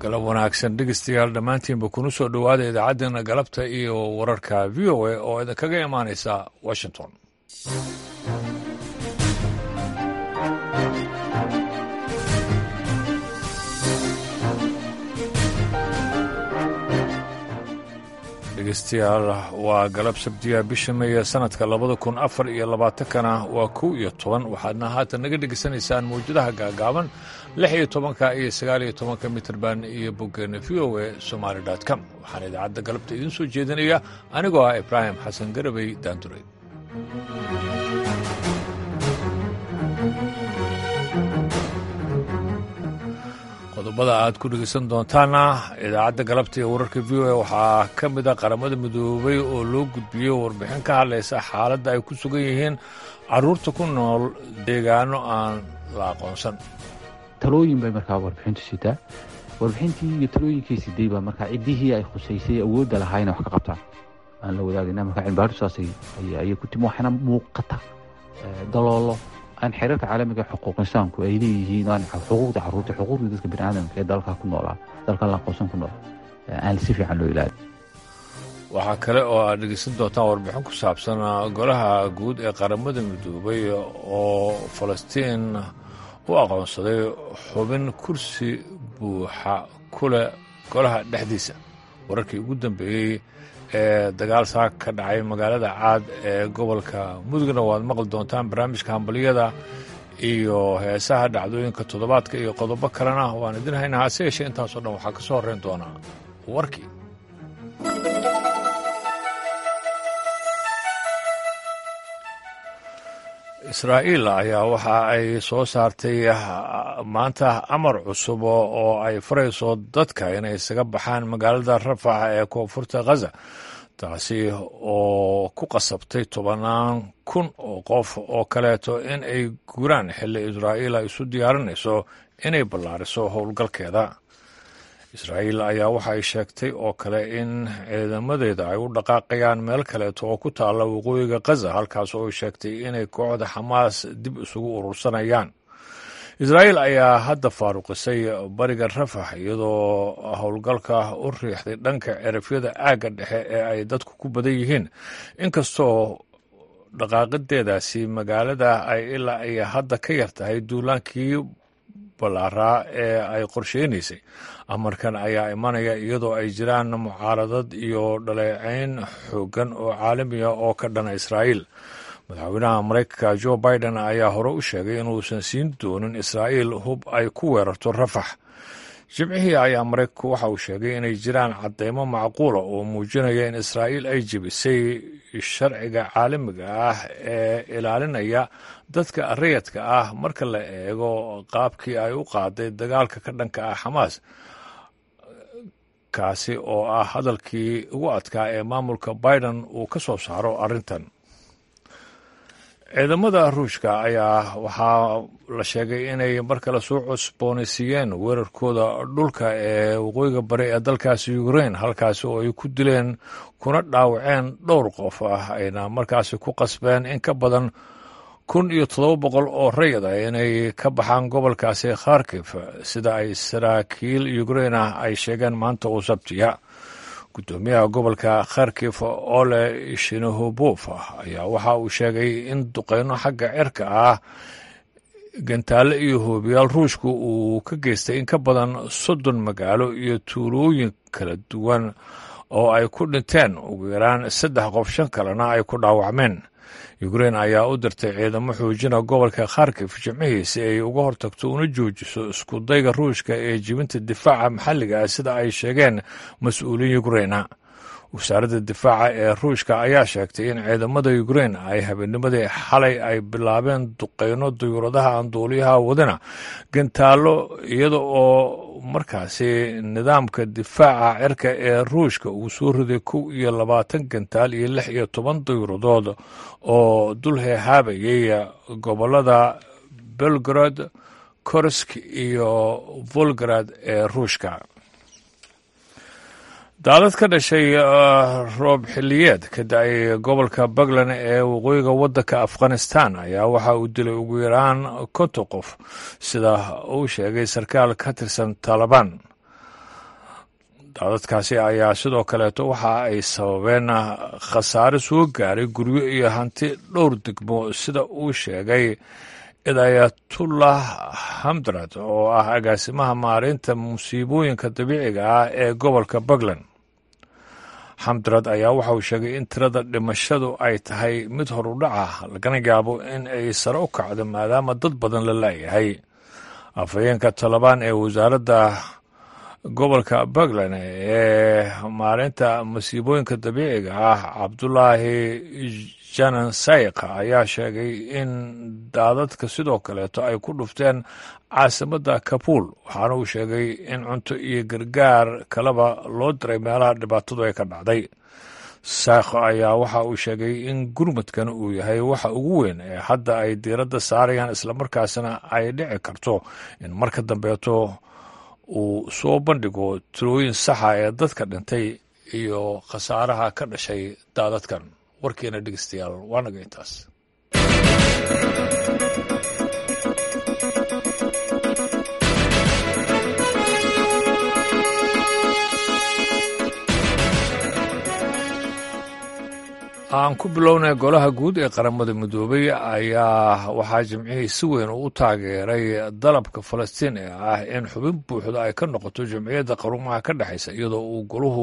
galab wanaagsan dhegeystayaal dhammaantiinba kuna soo dhowaada idaacaddeenna galabta iyo wararka v o a oo idinkaga imaanaysa washington dhegeystayaal waa galab sabtiya bisha meeya sanadka labada kun afar iyo labaatankana waa kow iyo toban waxaadna haatan naga dhegeysanaysaan mawjadaha gaagaaban lix iyo tobanka iyo sagaal iyo tobanka mitrband iyo boggeena v o a somaali com waxaan idaacadda galabta idiin soo jeedinaya anigoo ah ibraahim xasan garabey daanduray qodobada aad ku dhegeysan doontaana idaacadda galabta iyo wararka v o a waxaa ka mid a qaramada midoobay oo loo gudbiyey warbixin ka hadlaysa xaaladda ay ku sugan yihiin caruurta ku nool deegaano aan la aqoonsan talooyin bay markaa warbixintu sitaa warbixintii iyo talooyinkay siday baa markaa ciddihii ay khusaysay awoodda lahaayna wax ka qabtaan aan la wadaagana markaa cilmibaadhisaas ayay ku timi waxaana muuqata daloolo aan xeerarka caalamiga xuquuq insaanku ay leeyihiin aan xuquuqda caruurta xuquuqda dadka bini aadamka ee dalka ku noolaa dalka la aqoonsan ku nool aan si fiican loo ilaali waxaa kale oo aad dhegeysan doontaan warbixin ku saabsan golaha guud ee qaramada midoobay oo falastiin u aqoonsaday xubin kursi buuxa ku leh golaha dhexdiisa wararkii ugu dambeeyey ee dagaal saaka ka dhacay magaalada caad ee gobolka mudugna waad maqli doontaan barnaamijka hambaliyada iyo heesaha dhacdooyinka toddobaadka iyo qodobo kalena waan idin haynaa hase yeeshee intaasoo dhan waxaa ka soo horreyn doonaa warkii israa'iil ayaa waxa ay soo saartay maanta amar cusub oo ay farayso dadka inay isaga baxaan magaalada rafax ee koonfurta khaza taasi oo ku qasabtay tobannaan kun oo qof oo kaleeto in ay guuraan xilli israa'iil ay isu diyaarinayso inay ballaariso howlgalkeeda israa'iil ayaa waxa ay sheegtay oo kale in ciidamadeeda ay u dhaqaaqayaan meel kaleeto oo ku taalla waqooyiga khaza halkaas oo ay sheegtay inay kooxda xamaas dib isugu urursanayaan israa'iil ayaa hadda faaruqisay bariga rafax iyadoo howlgalka u riixday dhanka cerafyada aagga dhexe ee ay dadku ku badan yihiin inkastoo dhaqaaqideedaasi magaalada ay ilaa ay hadda ka yar tahay duulaankii ballaaraa ee ay qorsheynaysay amarkan ayaa imanaya iyadoo ay jiraan mucaaradad iyo dhaleecayn xooggan oo caalamiya oo ka dhana israa'iil madaxweynaha maraykanka jo biden ayaa hore u sheegay inuusan siin doonin israa'iil hub ay ku weerarto rafax jimcihii ayaa maraykanku waxa uu sheegay inay jiraan caddeymo macquula oo muujinaya in israa'iil ay jebisay sharciga caalamiga ah ee ilaalinaya dadka rayadka ah marka la eego qaabkii ay u qaaday dagaalka ka dhanka ah xamaas kaasi oo ah hadalkii ugu adkaa ee maamulka biden uu ka soo saaro arrintan ciidamada ruushka ayaa waxaa la sheegay inay mar kale soo cusboonaysiiyeen weerarkooda dhulka ee waqooyiga bari ee dalkaasi ukrain halkaasi oo ay ku dileen kuna dhaawaceen dhowr qof ah ayna markaasi ku qasbeen in ka badan kun iyo toddoba boqol oo rayid ah inay ka baxaan gobolkaasi kharkif sida ay saraakiil ukrain ah ay sheegeen maanta oo sabtiya gudoomiyaha gobolka kharkif ole shinohobof ayaa waxa uu sheegay in duqeyno xagga cirka ah gantaale iyo hoobiyaal ruushku uu ka geystay in ka badan soddon magaalo iyo tuulooyin kala duwan oo ay ku dhinteen ugu yaraan saddex qof shan kalena ay ku dhaawacmeen ukrain ayaa u dirtay ciidamo xoojina gobolka kharkif jimcihii si ay uga hortagto una joojiso iskudayga ruushka ee jibinta difaaca maxalliga ah sida ay sheegeen mas-uuliin ukraina wasaaradda difaaca ee ruushka ayaa sheegtay in ciidamada ukrain ay habeennimadii xalay ay bilaabeen duqeyno duyuuradaha aan duuliyaha wadana gantaallo iyada oo markaasi nidaamka difaaca cirka ee ruushka uu soo riday kow iyo labaatan gantaal iyo lix iyo toban duyuuradood oo dul heehaabayay gobolada belgrad korsk iyo volgrad ee ruushka daalad ka dhashay roob xilliyeed ka da-ay gobolka puntland ee waqooyiga waddanka afghanistan ayaa waxa uu dilay ugu yaraan konton qof sida uu sheegay sarkaal ka tirsan taalibaan daadadkaasi ayaa sidoo kaleeto waxa ay sababeen khasaare soo gaaray guryo iyo hanti dhowr degmo sida uu sheegay idayatullah hamdrad oo ah agaasimaha maareynta musiibooyinka dabiiciga ah ee gobolka puntland xamdrad ayaa waxa uu sheegay in tirada dhimashadu ay tahay mid horudhaca lagana yaabo in ay sare u kacdo maadaama dad badan la laayahay afhayeenka talabaan ee wasaaradda gobolka puntland ee maareynta masiibooyinka dabiiciga ah cabdulaahi janan sayk ayaa sheegay in daadadka sidoo kaleeto ay ku dhufteen caasimadda kabuul waxaana uu sheegay in cunto iyo gargaar kaleba loo diray meelaha dhibaatadu ay ka dhacday saykh ayaa waxa uu sheegay in gurmadkan uu yahay waxa ugu weyn ee hadda ay diiradda saarayaan islamarkaasna ay dhici karto in marka dambeeto uu soo bandhigo tirooyin saxa ee dadka dhintay iyo khasaaraha ka dhashay daadadkan warkeena dhegeystayaal waa naga intaas aan ku bilownay golaha guud ee qaramada midoobay ayaa waxaa jimcihii si weyn u taageeray dalabka falastiin ee ah in xubin buuxda ay ka noqoto jamciyadda qarumaha ka dhexaysa iyadoo uu golahu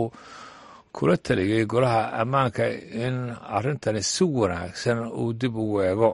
kula taliyey golaha ammaanka in arrintani si wanaagsan uu dib ugu eego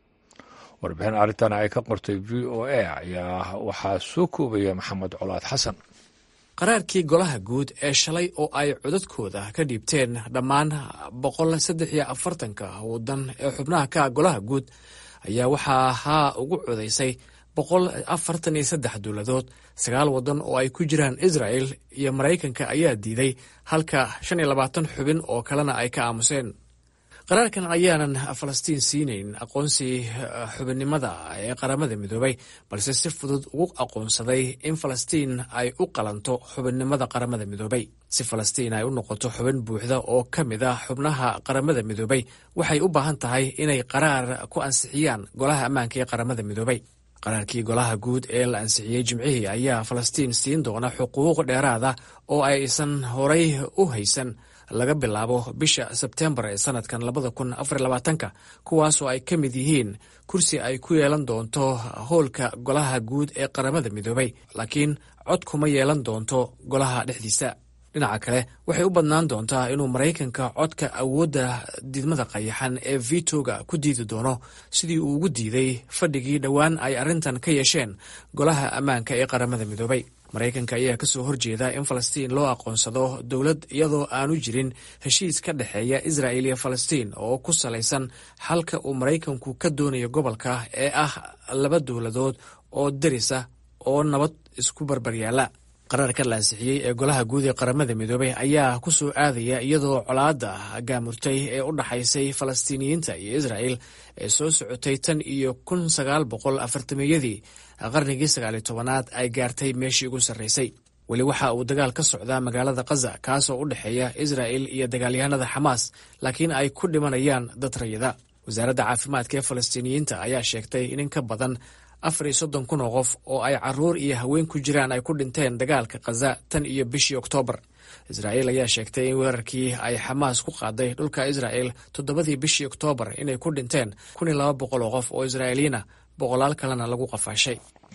warbixin arrintan ay ka qortay v o a ayaa waxaa soo koobaya maxamed colaad xasan qaraarkii golaha guud ee shalay oo ay codadkooda ka dhiibteen dhammaan boqol saddex iyo afartanka waddan ee xubnaha ka golaha guud ayaa waxaa haa ugu codaysay boqol afartan iyo saddex dowladood sagaal waddan oo ay ku jiraan israel iyo maraykanka ayaa diiday halka shan iyo labaatan xubin oo kalena ay ka aamuseen qaraarkan ayaanan falastiin siinayn aqoonsi xubinnimada ee qaramada midoobay balse si fudud ugu aqoonsaday in falastiin ay u qalanto xubinnimada qaramada midoobay si falastiin ay u noqoto xubin buuxda oo ka mid ah xubnaha qaramada midoobay waxay u baahan tahay inay qaraar ku ansixiyaan golaha ammaanka ee qaramada midoobay qaraarkii golaha guud ee la ansixiyey jimcihii ayaa falastiin siin doona xuquuq dheeraada oo aysan horay u haysan laga bilaabo bisha sebtembar ee sanadkan labada kun afar labaatanka kuwaasoo ay ka mid yihiin kursi ay ku yeelan doonto howlka golaha guud ee qaramada midoobay laakiin cod kuma yeelan doonto golaha dhexdiisa dhinaca kale waxay u badnaan doontaa inuu maraykanka codka awoodda diidmada qayaxan ee vitoga ku diidi doono sidii uu ugu diiday fadhigii dhowaan ay arrintan ka yeesheen golaha ammaanka ee qaramada midoobay maraykanka ayaa kasoo horjeeda in falastiin loo aqoonsado dowlad iyadoo aanu jirin heshiis ka dhexeeya israel iyo falastiin oo ku salaysan xalka uu maraykanku ka doonayo gobolka ee ah laba dowladood oo darisa oo nabad isku barbaryaala qaraarka la ansixiyey ee golaha guud ee qaramada midoobay ayaa ku soo aadaya iyadoo colaadda gaamurtay ee u dhaxaysay falastiiniyiinta iyo israel ee soo socotay tan iyo kun sagaal boqol afartameeyadii qarnigii sagaaliyo tobanaad ay gaartay meeshii ugu sarraysay weli waxa uu dagaal ka socdaa magaalada khaza kaasoo u dhexeeya israel iyo dagaalyahanada xamaas laakiin ay ku dhimanayaan dad rayida wasaaradda caafimaadka ee falastiiniyiinta ayaa sheegtay in in ka badan afar iyo soddon kun oo qof oo ay caruur iyo haween ku jiraan ay ku dhinteen dagaalka khaza tan iyo bishii oktoobar israa'iil ayaa sheegtay in weerarkii ay xamaas ku qaaday dhulka israa'el toddobadii bishii oktoobar inay ku dhinteen kun iyo laba boqol oo qof oo israa'iiliina boqolaal kalena lagu qafaashay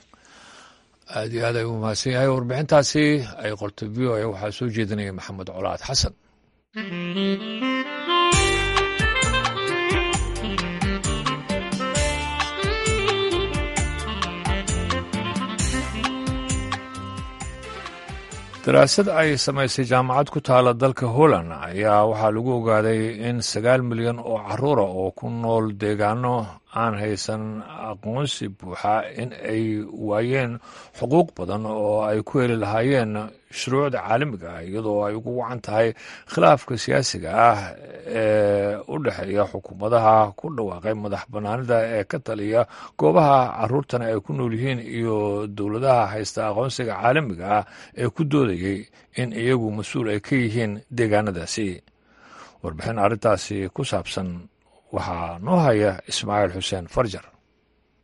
aad iyo aad ay u mahadsan yahay warbixintaasi ay qortay v o a waxaa soo jeedinaya maxamed colaad xasan daraasad ay samaysay jaamacad ku taala dalka holland ayaa waxaa lagu ogaaday in sagaal milyan oo caruura oo ku nool deegaano aan haysan aqoonsi buuxa in ay waayeen xuquuq badan oo ay ku heli lahaayeen shuruucda caalamiga ah iyadoo ay ugu wacan tahay khilaafka siyaasiga ah ee u dhexeeya xukuumadaha ku dhawaaqay madax bannaanida ee ka taliya goobaha caruurtana ay ku nool yihiin iyo dowladaha haysta aqoonsiga caalamiga ah ee ku doodayay in iyagu mas-uul ay ka yihiin deegaanadaasi warbixin arrintaasi ku saabsan waxaa noo haya ismaaciil xuseen farjar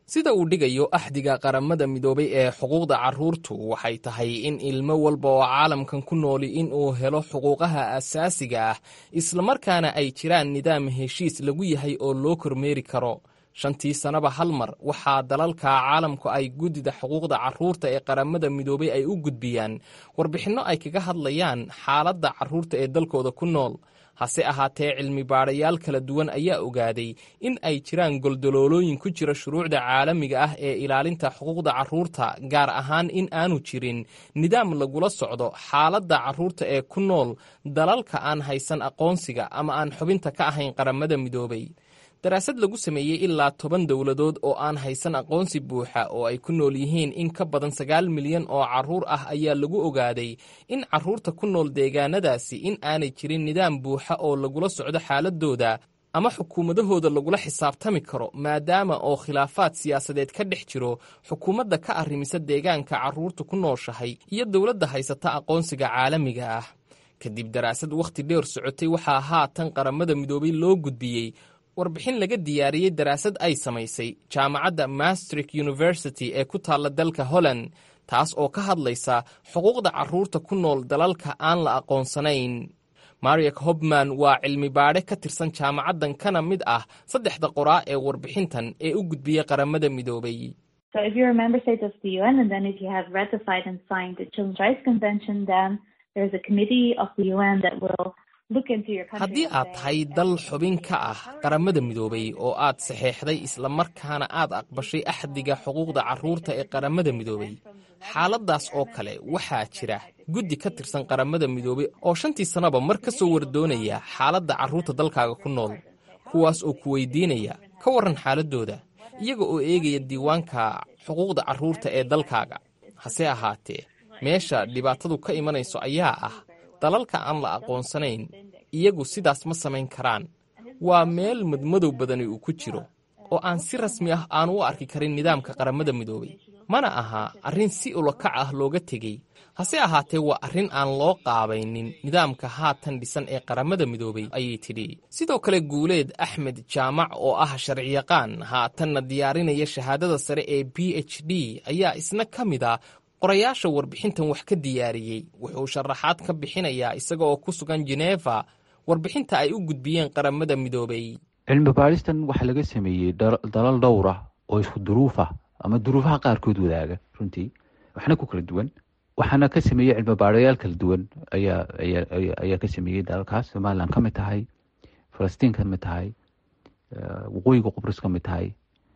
sida uu dhigayo axdiga qaramada midoobay ee xuquuqda carruurtu waxay tahay in ilmo walba oo caalamkan ku nooli in uu helo xuquuqaha asaasiga ah islamarkaana ay jiraan nidaam heshiis lagu yahay oo loo kormeeri karo shantii sannaba hal mar waxaa dalalka caalamku ay guddida xuquuqda carruurta ee qaramada midoobay ay u gudbiyaan warbixinno ay kaga hadlayaan xaaladda carruurta ee dalkooda ku nool hase ahaatee cilmi baadhayaal kala duwan ayaa ogaaday in ay jiraan goldoloolooyin ku jira shuruucda caalamiga ah ee ilaalinta xuquuqda carruurta gaar ahaan in aanu jirin nidaam lagula socdo xaaladda carruurta ee ku nool dalalka aan haysan aqoonsiga ama aan xubinta ka ahayn qaramada midoobay daraasad lagu sameeyey ilaa toban dowladood oo aan haysan aqoonsi buuxa oo ay ku nool yihiin in ka badan sagaal milyan oo carruur ah ayaa lagu ogaaday in carruurta ku nool deegaanadaasi in aanay jirin nidaam buuxa oo lagula socdo xaaladooda ama xukuumadahooda lagula xisaabtami karo maadaama oo khilaafaad siyaasadeed ka dhex jiro xukuumadda ka arrimisa deegaanka carruurta ku nooshahay iyo dowladda haysata aqoonsiga caalamiga ah kadib daraasad wakhti dheer socotay waxaa haatan qaramada midoobay loo gudbiyey warbixin laga diyaariyey daraasad ay samaysay jaamacadda mastrik university ee ku taalla dalka holland taas oo ka hadlaysa xuquuqda carruurta ku nool dalalka aan la aqoonsanayn mariak hobman waa cilmi baadhe ka tirsan jaamacaddan kana mid ah saddexda qoraa ee warbixintan ee u gudbiyey qaramada midoobay haddii aad tahay dal xubin ka ah qaramada midoobay oo aad saxeexday islamarkaana aad aqbashay axdiga xuquuqda carruurta ee qaramada midoobay xaaladdaas oo kale waxaa jira guddi ka tirsan qaramada midoobay oo shantii sannaba mar ka soo wardoonaya xaaladda carruurta dalkaaga ku nool kuwaas oo ku weydiinaya ka warran xaaladdooda iyaga oo eegaya diiwaanka xuquuqda carruurta ee dalkaaga hase ahaatee meesha dhibaatadu ka imanayso ayaa ah dalalka aan la aqoonsanayn iyagu sidaas ma samayn karaan waa meel madmadow badani uu ku jiro oo aan si rasmi ah aanu u arki karin nidaamka qaramada midoobay mana aha arrin si ulakac ah looga tegey hase ahaatee waa arrin aan loo qaabaynin nidaamka haatan dhisan ee qaramada midoobay ayay tidhi sidoo kale guuleed axmed jaamac oo ah sharciyaqaan haatanna diyaarinaya shahaadada sare ee b h d ayaa isna ka mid a qorayaasha warbixintan wax ka diyaariyey wuxuu sharaxaad ka bixinayaa isaga oo ku sugan jeneva warbixinta ay u gudbiyeen qaramada midoobay cilmi baadhistan waxaa laga sameeyey dalal dhowr ah oo isku duruuf ah ama duruufaha qaarkood wadaaga runtii waxna ku kala duwan waxaana ka sameeyey cilmi baadhayaal kala duwan ayaa ayaa ka sameeyey dalalkaas somalilan ka mid tahay falastiin ka mid tahay waqooyiga qubrus ka mid tahay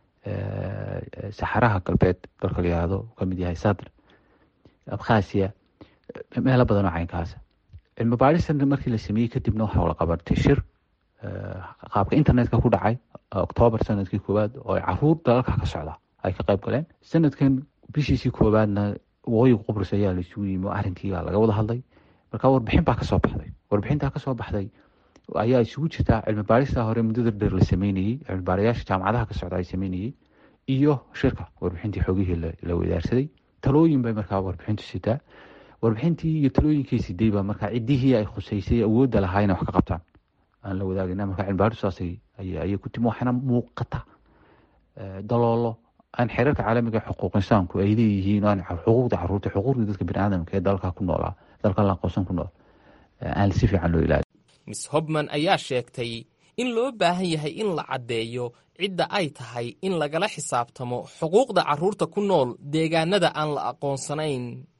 saxaraha galbeed dalka la yihahdo ka mid yahay sadr abkhasiya meelo badan oo caynkaasa cilmi baadhistan markii la sameeyey kadibna waxaa wala qabatay shir qaabka internetka ku dhacay octoobar sanadkii koowaad oo caruur dalalka ka socda ay ka qayb galeen sanadkan bishiisii koowaadna waqooyiga qubrus ayaa laisugu yimi oo arrinkii baa laga wada hadlay marka warbixin baa kasoo baxday warbixintaa kasoo baxday ayaa isugu jirtaa cilmi baadhista hore muddada dheer la sameynayey cilmi baadhayaasha jaamacadaha ka socda ay sameynayey iyo shirka warbixintii xoogihii la wadaarsaday talooyin bay markaa warbixintu sitaa warbixintii iyo talooyinkii siday baa markaa ciddihii ay khuseysay awoodda lahaa inay wax ka qabtaan aan la wadaagina marka cilmibaadhu saasay ayay ku timi waxaana muuqata daloolo aan xeerarka caalamiga xuquuq insaanku ay leeyihiin aan xuquuqda caruurta xuquuqda dadka biniaadamka ee dalka ku noolaa dalka la aqoonsan ku nool aan si fiican loo ilaali miss hobman ayaa sheegtay in loo baahan yahay in la caddeeyo cidda ay tahay in lagala xisaabtamo xuquuqda carruurta ku nool deegaanada aan la aqoonsanayn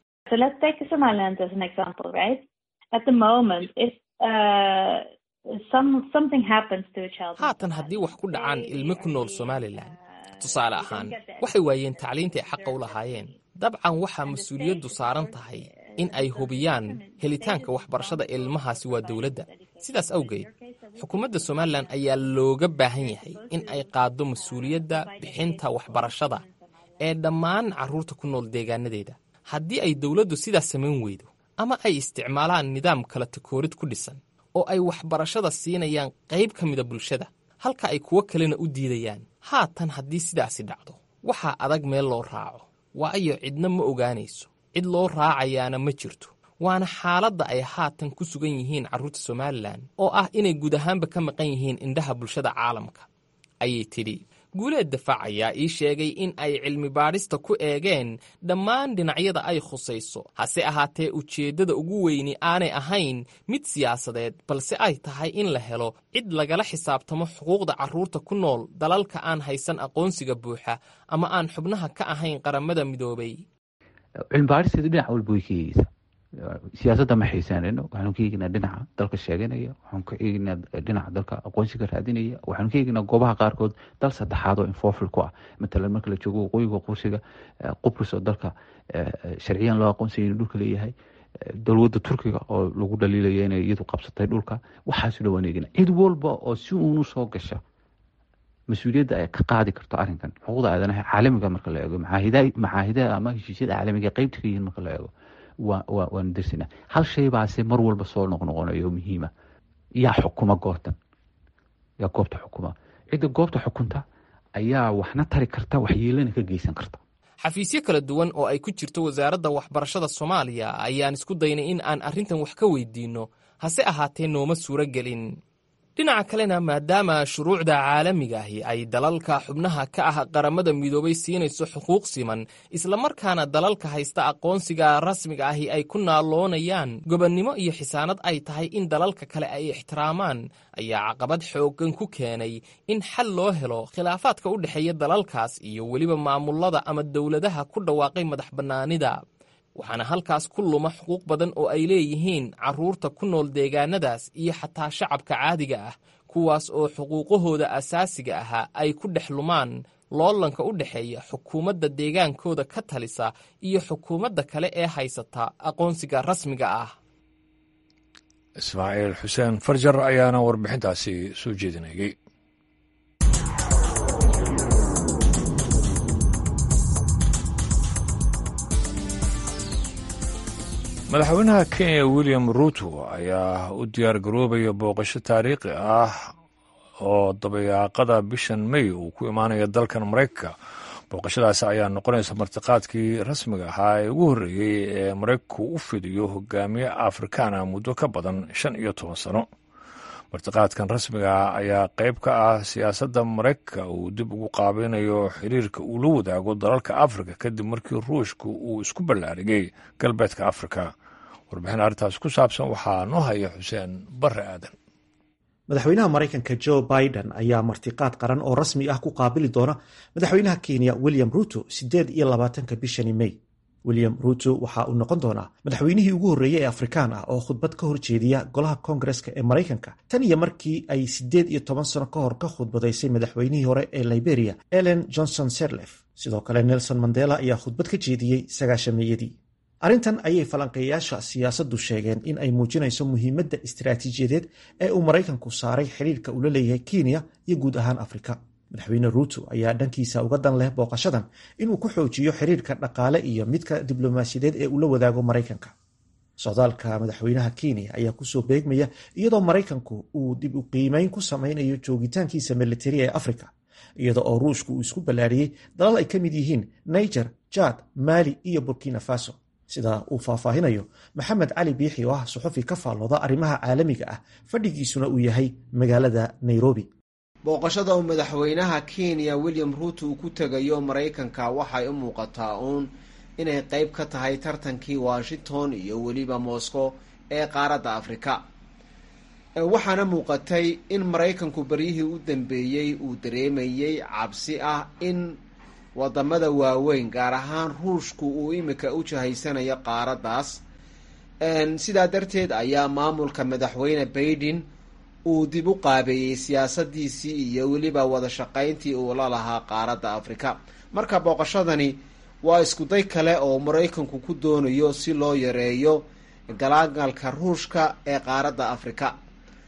haatan haddii wax ku dhacaan ilmo ku nool somalilan tusaale ahaan waxay waayeen tacliinta ay xaqa u lahaayeen dabcan waxaa mas-uuliyaddu saaran tahay in ay hubiyaan helitaanka waxbarashada ilmahaasi waa dowladda sidaas awgeed xukuumadda somalilan ayaa looga baahan yahay in ay qaaddo mas-uuliyadda bixinta waxbarashada ee dhammaan carruurta ku nool deegaanadeeda haddii ay dowladdu sidaas samayn weydo ama ay isticmaalaan nidaam kala takoorid ku dhisan oo ay waxbarashada siinayaan qayb ka mida bulshada halka ay kuwo kalena u diidayaan haatan haddii sidaasi dhacdo waxaa adag meel loo raaco waayo cidna ma ogaanayso cid loo raacayaana ma jirto waana xaaladda ay haatan ku sugan yihiin carruurta somalilan oo ah inay guud ahaanba ka maqan yihiin indhaha bulshada caalamka ayay tidhi guuleed dafaac ayaa ii sheegay in ay cilmi baadhista ku eegeen dhammaan dhinacyada ay khusayso hase ahaatee ujeeddada ugu weyni aanay ahayn mid siyaasadeed balse ay tahay in la helo cid lagala xisaabtamo xuquuqda carruurta ku nool dalalka aan haysan aqoonsiga buuxa ama aan xubnaha ka ahayn qaramada midoobay cilmi baadhisteedu dhinac walba way ka eegeysaa siyaasadda ma xiisaanayno waxaanu ka eegnaa dhinaca dalka sheeganaya waxaanu ka eegnaa dhinaca dalka aqoonsiga raadinaya waxaanu ka eegnaa goobaha qaarkood dal saddexaad oo infofil ku ah matalan marka la joogo waqooyiga qursiga qubrus oo dalka sharciyan loo aqoonsaya inuu dhulka leeyahay dowladda turkiga oo lagu dhaliilaya inay iyadu qabsatay dhulka waxaasu dhan waan eegnaa cid walba oo si uunu soo gasha mas-uuliyadda ay ka qaadi karto arrinkan xuquuqda aadanaha caalamiga marka la eego macaahidaha ama heshiisyada caalamiga qeybta ka yihiin marka la eego waanu darsinaa hal shay baase mar walba soo noqnoqonayo muhiima yaa xukuma goobtan yaa goobta xukuma cidda goobta xukunta ayaa waxna tari karta waxyeelana ka geysan karta xafiisyo kala duwan oo ay ku jirto wasaaradda waxbarashada soomaaliya ayaan isku daynay in aan arrintan wax ka weydiinno hase ahaatee nooma suuro gelin dhinaca kalena maadaama shuruucda caalamigaahi ay dalalka xubnaha ka ah qaramada midoobay siinayso xuquuq siman islamarkaana dalalka haysta aqoonsiga rasmiga ahi ay ku naaloonayaan gobonnimo iyo xisaanad ay tahay in dalalka kale ay ixtiraamaan ayaa caqabad xooggan ku keenay in xal loo helo khilaafaadka u dhexeeya dalalkaas iyo weliba maamulada ama dowladaha ku dhawaaqay madax bannaanida waxaana halkaas ku luma xuquuq badan oo ay leeyihiin carruurta ku nool deegaanadaas iyo xataa shacabka caadiga ah kuwaas oo xuquuqahooda asaasiga ahaa ay ku dhex lumaan loolanka u dhexeeya xukuumadda deegaankooda ka talisa iyo xukuumadda kale ee haysata aqoonsiga rasmiga ah ismaaciil xuseen farjar ayaana warbixintaasi soo jeedinayay madaxweynaha kenya william ruto ayaa u diyaar garoobaya booqasho taariikhi ah oo dabayaaqada bishan may uu ku imaanaya dalkan maraykanka booqashadaasi ayaa noqonaysa martiqaadkii rasmiga ahaa ee ugu horreeyey ee maraykanku u fidiyo hogaamiye afrikaana muddo ka badan shan iyo toban sano martiqaadkan rasmiga ayaa qayb ka ah siyaasadda maraykanka uu dib ugu qaabeynayo xiriirka uu la wadaago dalalka afrika kadib markii ruushka uu isku ballaarigay galbeedka afrika warbixin arrintaas ku saabsan waxaa noo haya xuseen barre aadan madaxweynaha maraykanka joe biden ayaa martiqaad qaran oo rasmi ah ku qaabili doona madaxweynaha kenya william ruto siddeed iyo labaatanka bishani may william ruto waxa uu noqon doonaa madaxweynihii ugu horreeyey ee afrikaan ah oo khudbad ka horjeediya golaha koongareska ee maraykanka tan iyo markii ay siddeed iyo toban sano ka hor ka khudbadaysay madaxweynihii hore ee liberia ellen johnson serlef sidoo kale nelson mandela ayaa khudbad ka jeediyey sagaashameeyadii arrintan ayay falanqeeyayaasha siyaasaddu sheegeen in ay muujinayso muhiimadda istiraatiijiyadeed ee uu maraykanku saaray xidhiirka uu la leeyahay kenya iyo guud ahaan afrika madaxweyne ruuto ayaa dhankiisa uga dan leh booqashadan inuu ku xoojiyo xiriirka dhaqaale iyo midka diblomaasiyadeed ee uu la wadaago maraykanka socdaalka madaxweynaha kenya ayaa kusoo beegmaya iyadoo maraykanku uu dib u qiimeyn ku samaynayo joogitaankiisa militari ee afrika iyada oo ruushku uu isku ballaariyey dalal ay ka mid yihiin niger jad mali iyo burkina faso sida uu faahfaahinayo maxamed cali biixi oo ah suxufi ka faallooda arrimaha caalamiga ah fadhigiisuna uu yahay magaalada nairobi booqashada uu madaxweynaha kenya william ruuto uu ku tegayo maraykanka waxay u muuqataa uun inay qeyb ka tahay tartankii washington iyo weliba moscow ee qaaradda afrika waxaana muuqatay in maraykanku beryihii u dambeeyey uu dareemayey cabsi ah in wadamada waaweyn gaar ahaan ruushku uu imika u jahaysanayo qaaraddaas sidaa darteed ayaa maamulka madaxweyne baiden uu dib u qaabeeyey siyaasadiisii iyo weliba wada shaqayntii uu la lahaa qaaradda afrika marka booqashadani waa iskuday kale oo maraykanku ku doonayo si loo yareeyo galaagalka ruushka ee qaaradda afrika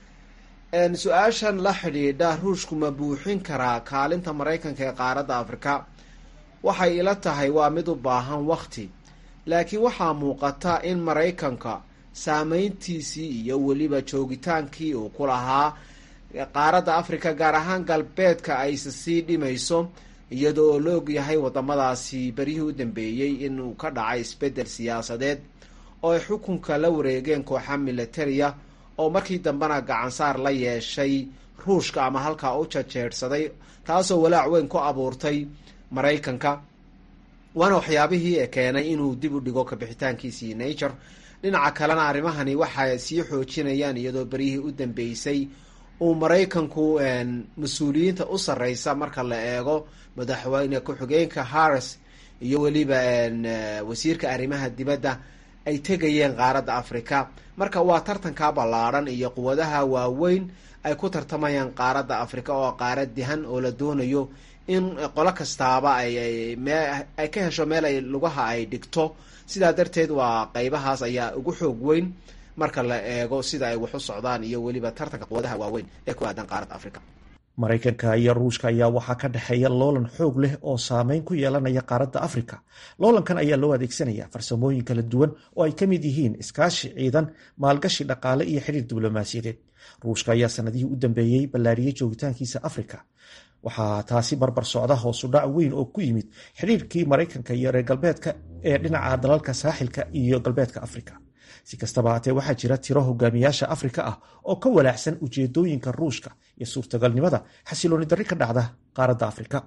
su-aashan la xidhiidha ruushku ma buuxin karaa kaalinta maraykanka ee qaaradda afrika waxay ila tahay waa mid u baahan wakti laakiin waxaa muuqata in maraykanka saameyntiisii iyo weliba joogitaankii uu ku lahaa qaaradda afrika gaar ahaan galbeedka ayse sii dhimayso iyada oo la ogyahay wadamadaasi beryihii u dambeeyey inuu ka dhacay isbeddel siyaasadeed oo ay xukunka la wareegeen kooxa militariya oo markii dambena gacansaar la yeeshay ruushka ama halkaa u jajeedhsaday taasoo walaac weyn ku abuurtay maraykanka waana waxyaabihii ee keenay inuu dib u dhigo kabixitaankiisii nature dhinaca kalena arrimahani waxay sii xoojinayaan iyadoo beryihii u dambeysay uu maraykanku mas-uuliyiinta u sarreysa marka la eego madaxweyne ku-xigeenka harris iyo weliba wasiirka arrimaha dibadda ay tegayeen qaaradda africa marka waa tartanka ballaadhan iyo quwadaha waaweyn ay ku tartamayaan qaaradda africa oo qaarad dihan oo la doonayo in qolo kastaaba ay ka hesho meel ay lugaha ay dhigto sidaa darteed waa qeybahaas ayaa ugu xoog weyn marka la eego sida ay wax u socdaan iyo weliba tartanka quwadaha waaweyn ee ku aadan qaaradda africa maraykanka iyo ruushka ayaa waxaa ka dhexeeya loolan xoog leh oo saameyn ku yeelanaya qaaradda afrika loolankan ayaa loo adeegsanaya farsamooyin kala duwan oo ay ka mid yihiin iskaashi ciidan maalgashi dhaqaale iyo xidhiir diblomaasiyadeed ruushka ayaa sanadihii u dambeeyey ballaariyey joogitaankiisa afrika waxaa taasi barbar socda hoosudhac weyn oo ku yimid xidhiirkii maraykanka iyo reer galbeedka ee dhinaca dalalka saaxilka iyo galbeedka afrika si kastaba haatee waxaa jira tiro hogaamiyaasha afrika ah oo ka walaacsan ujeedooyinka ruushka iyo suurtagalnimada xasilooni darri ka dhacda qaaradda afrika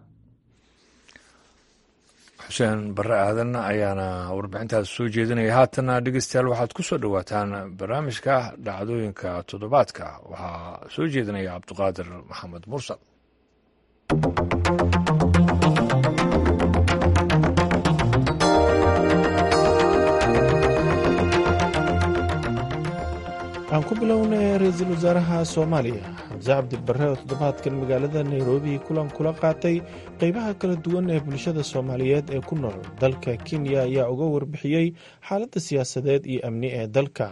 xuseen barre aadan ayaana warbixintaas soo jeedinaya haatana dhegeystayaal waxaad ku soo dhowaataan barnaamijka dhacdooyinka toddobaadka waxaa soo jeedinaya cabduqaadir maxamed mursal aan ku bilownay ra-iisul wasaaraha soomaaliya xamse cabdibare oo toddobaadkan magaalada nairobi kulan kula qaatay qeybaha kala duwan ee bulshada soomaaliyeed ee ku nool dalka kenya ayaa uga warbixiyey xaaladda siyaasadeed iyo amni ee dalka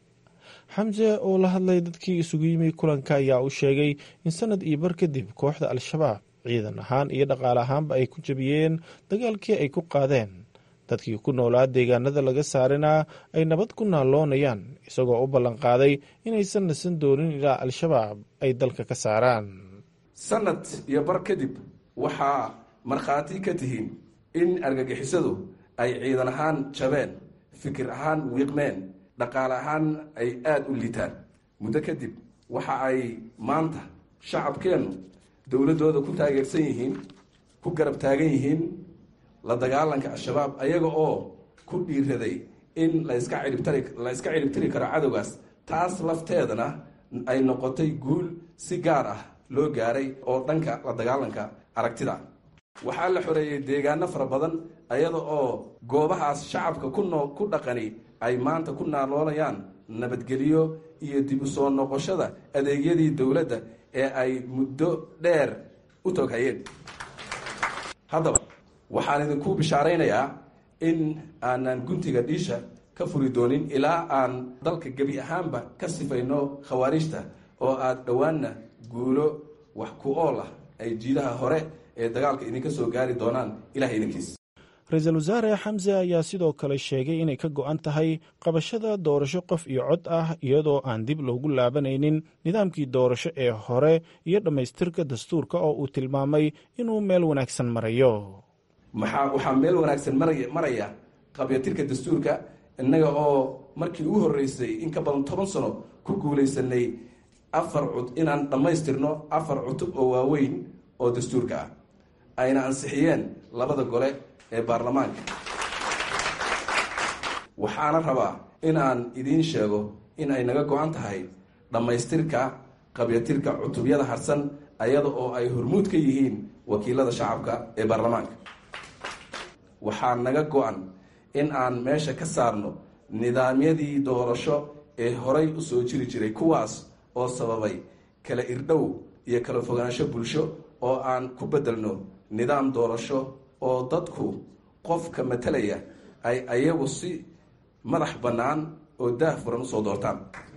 xamse oo la hadlay dadkii isugu yimi kulanka ayaa u sheegay in sanad iyo bar kadib kooxda al-shabaab ciidan ahaan iyo dhaqaale ahaanba ay ku jabiyeen dagaalkii ay ku qaadeen dadkii ku noolaa deegaanada laga saarina ay nabad ku naalloonayaan isagoo u ballanqaaday inaysan nasan doonin ilaa al-shabaab ay dalka ka saaraan sanad iyo bar kadib waxaa markhaati ka tihiin in argagixisadu ay ciidan ahaan jabeen fikir ahaan wiiqmeen dhaqaale ahaan ay aada u liitaan muddo kadib waxa ay maanta shacabkeennu dowladdooda ku taageersan yihiin ku garab taagan yihiin la dagaalanka al-shabaab ayaga oo ku dhiiraday in laska ciribtari la iska ciribtiri karo cadowgaas taas lafteedana ay noqotay guul si gaar ah loo gaaray oo dhanka la dagaalanka aragtida waxaa la xoreeyey deegaano fara badan ayada oo goobahaas shacabka ku noo ku dhaqani ay maanta ku naaloolayaan nabadgelyo iyo dib u soo noqoshada adeegyadii dowladda ee ay muddo dheer u toghayeen haddaba waxaan idinku bishaaraynayaa in aanan guntiga dhiisha ka furi doonin ilaa aan dalka gebi ahaanba ka sifayno khawaarijta oo aad dhowaanna guulo wax ku ool ah ay jiidaha hore ee dagaalka idinka soo gaari doonaan ilahay idinkiis ra-iisul wasaare xamse ayaa sidoo kale sheegay inay ka go-an tahay qabashada doorasho qof iyo cod ah iyadoo aan dib loogu laabanaynin nidaamkii doorasho ee hore iyo dhammaystirka dastuurka oo uu tilmaamay inuu meel wanaagsan marayo maxaa waxaa meel wanaagsan maraya maraya qabyatirka dastuurka innaga oo markii ugu horreysay in ka badan toban sano ku guulaysanay afar cud inaan dhammaystirno afar cutub oo waaweyn oo dastuurka ah ayna ansixiyeen labada gole ee baarlamaanka waxaana rabaa in aan idiin sheego in ay naga go-an tahay dhammaystirka qabyatirka cutubyada harsan ayada oo ay hormuud ka yihiin wakiilada shacabka ee baarlamaanka waxaa naga go-an in aan meesha ka saarno nidaamyadii doorasho ee horay u soo jiri jiray kuwaas oo sababay kala irdhow iyo kala fogaansho bulsho oo aan ku beddelno nidaam doorasho oo dadku qofka matalaya ay ayagu si madax bannaan oo daah furan usoo doortaan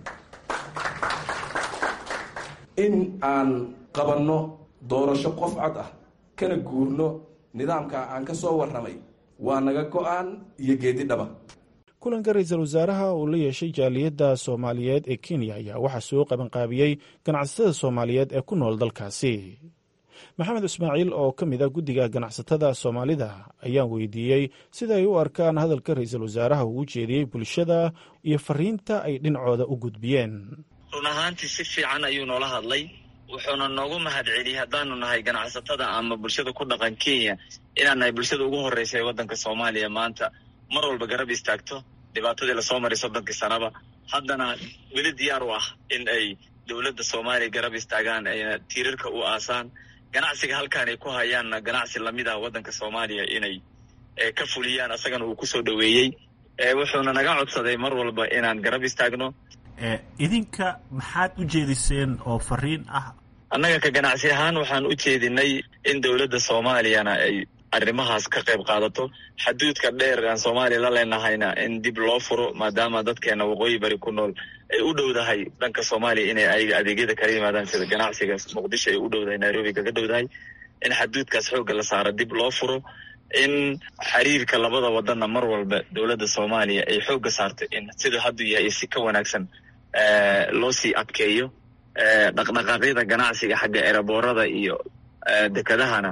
in aan qabanno doorasho qof cod ah kana guurno nidaamka aan ka soo warramay waa naga go-aan iyo geedi dhaba kulanka ra-iisul wasaaraha uu la yeeshay jaaliyadda soomaaliyeed ee kenya ayaa waxaa soo qabanqaabiyey ganacsatada soomaaliyeed ee ku nool dalkaasi maxamed ismaaciil oo ka mid a guddiga ganacsatada soomaalida ayaan weydiiyey sida ay u arkaan hadalka ra-iisul wasaaraha uu u jeediyey bulshada iyo fariinta ay dhinacooda u gudbiyeen run ahaantii si fiican ayuu noola hadlay wuxuuna noogu mahad celiyey haddaanu nahay ganacsatada ama bulshada ku dhaqan kenya inaan nahay bulshada ugu horreysa ee waddanka soomaaliya maanta mar walba garab istaagto dhibaatadii lasoo maray soddonkii sanaba haddana weli diyaar u ah in ay dowladda soomaaliya garab istaagaan ayna tiirarka u aasaan ganacsiga halkaan ay ku hayaanna ganacsi lamid ah waddanka soomaaliya inay ka fuliyaan asagana uu kusoo dhoweeyey wuxuuna naga codsaday mar walba inaan garab istaagno idinka maxaad u jeediseen oo fariin ah annaga ka ganacsi ahaan waxaan u jeedinay in dowladda soomaaliyana ay arrimahaas ka qayb qaadato xaduudka dheer aan soomaaliya la leenahayna in dib loo furo maadaama dadkeena waqooyi bari ku nool ay u dhowdahay dhanka soomaaliya inay ayaga adeegyada kala yimaadaan sida ganacsiga muqdisho ay u dhowdahay nairobi kaga dhowdahay in xaduudkaas xoogga la saaro dib loo furo in xiriirka labada wadanna mar walba dowladda soomaaliya ay xoogga saarto in sida hadduu yahay si ka wanaagsan loo sii adkeeyo dhaqdhaqaaqyada ganacsiga xagga eraboorada iyo dekedahana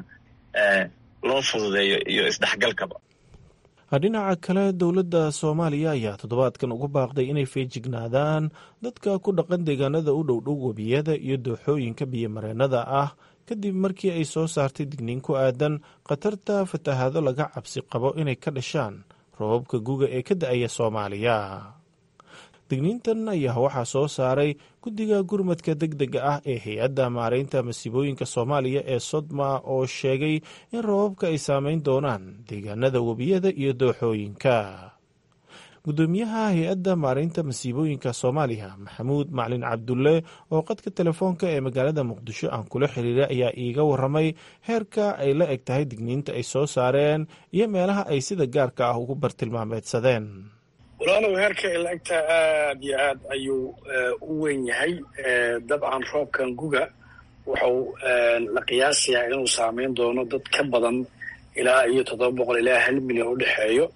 loo fududeeyo iyo isdhexgalkaba dhinaca kale dowladda soomaaliya ayaa toddobaadkan ugu baaqday inay feejignaadaan dadka ku dhaqan deegaanada u dhowdhow webiyada iyo dooxooyinka biyomareennada ah kadib markii ay soo saartay digniin ku aadan khatarta fatahaado laga cabsi qabo inay ka dhashaan roobabka guga ee ka da-aya soomaaliya digniintan ayaa waxaa soo saaray guddiga gurmadka deg dega ah ee hay-adda maareynta masiibooyinka soomaaliya ee sodma oo sheegay in roobabka ay saameyn doonaan deegaanada webiyada iyo dooxooyinka guddoomiyaha hay-adda maareynta masiibooyinka soomaaliya maxamuud maclin cabdulle oo qadka telefoonka ee magaalada muqdisho aan kula xiriiray ayaa iiga waramay heerka ay la eg tahay digniinta ay soo saareen iyo meelaha ay sida gaarka ah ugu bartilmaameedsadeen walaalow heerka ay la-egtaa aad iyo aad ayuu u weyn yahay dabcan roobkan guga wuxuu la qiyaasayaa inuu saameyn doono dad ka badan ilaa iyo toddoba boqol ilaa hal milyan u dhexeeyo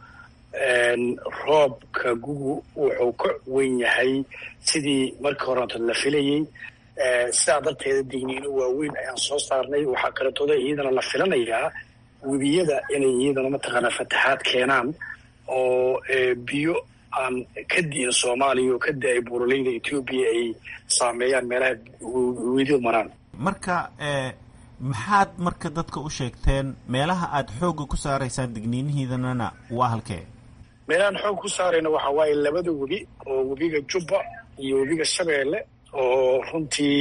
roobka gugu wuxuu ka weyn yahay sidii markii horeeto la filayey sidaa darteeda digniino waaweyn ayaan soo saarnay waxaa kaletooda iyadana la filanayaa webiyada inay iyadana mataqaanaa fataxaad keenaan oo biyo aan ka di'in soomaaliya oo ka da-ay buuraleyda etoobiya ay saameeyaan meelaha wedidu maraan marka maxaad marka dadka u sheegteen meelaha aada xoogga ku saaraysaan digniinihiidanana waa halkee meelahaan xoog ku saarayna waxaa waaye labada webi oo webiga jubba iyo webiga shabeelle oo runtii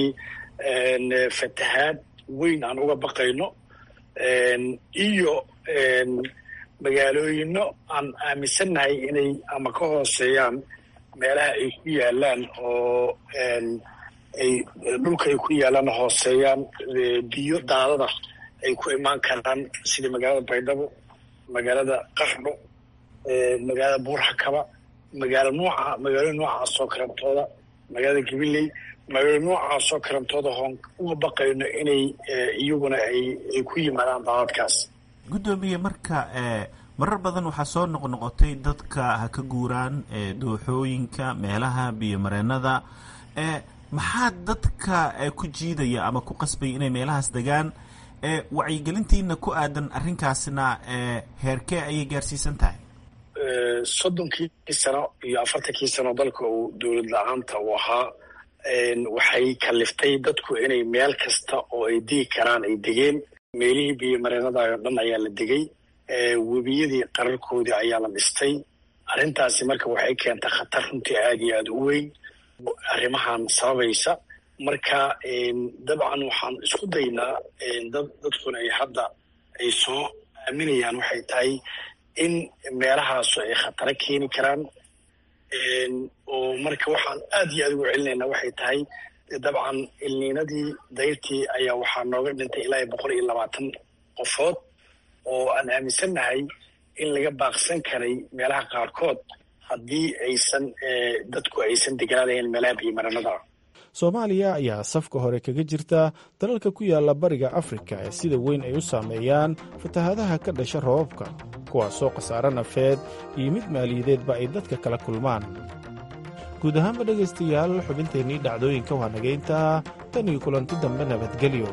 fatahaad weyn aan uga baqayno iyo magaalooyino aan aaminsannahay inay ama ka hooseeyaan meelaha ay ku yaalaan oo ay dhulka ay ku yaalaan hooseeyaan biyo daadada ay ku imaan karaan sida magaalada baydhabo magaalada qardho magaalada buurxakaba magaalo nooca magaalo noocaasoo karantooda magaalada gabiley magaalo noocaasoo karantooda hoon uga baqayno inay iyaguna ay ku yimaadaan daadadkaas guddoomiye marka marar badan waxaa soo noqnoqotay dadka ha ka guuraan dooxooyinka meelaha biyomareennada maxaa dadka ku jiidaya ama ku qasbaya inay meelahaas degaan wacyigelintiina ku aadan arrinkaasna heerkee ayay gaarsiisan tahay soddonkii sano iyo afartankii sano dalka uu dowlad la-aanta uu ahaa waxay kaliftay dadku inay meel kasta oo ay degi karaan ay degeen meelihii biyomareenada oo dhan ayaa la degay webiyadii qararkoodii ayaa la dhistay arrintaasi marka waxay keentay khatar runtii aada iyo aada u weyn arrimahan sababaysa marka dabcan waxaan isku daynaa dad dadkuna ay hadda ay soo aaminayaan waxay tahay in meelahaasu ay khataro keeni karaan oo marka waxaan aad iyo aad ugu celinaynaa waxay tahay dabcan ilniinadii dayrtii ayaa waxaa nooga dhintay ilaa iyo boqol iyo labaatan qofood oo aan aaminsannahay in laga baaqsan karay meelaha qaarkood haddii aysan dadku aysan deganaanayn meelaha biyomaranada ah soomaaliya ayaa safka hore kaga jirta dalalka ku yaala bariga afrika ee sida weyn ay u saameeyaan fatahaadaha ka dhasha roobabka kuwaasoo khasaare nafeed iyo mid maaliyadeedba ay dadka kala kulmaan guud ahaanba dhegaystayaal xubinteennii dhacdooyinka waa nagayntaa tan iyo kulanti dambe nabadgelyo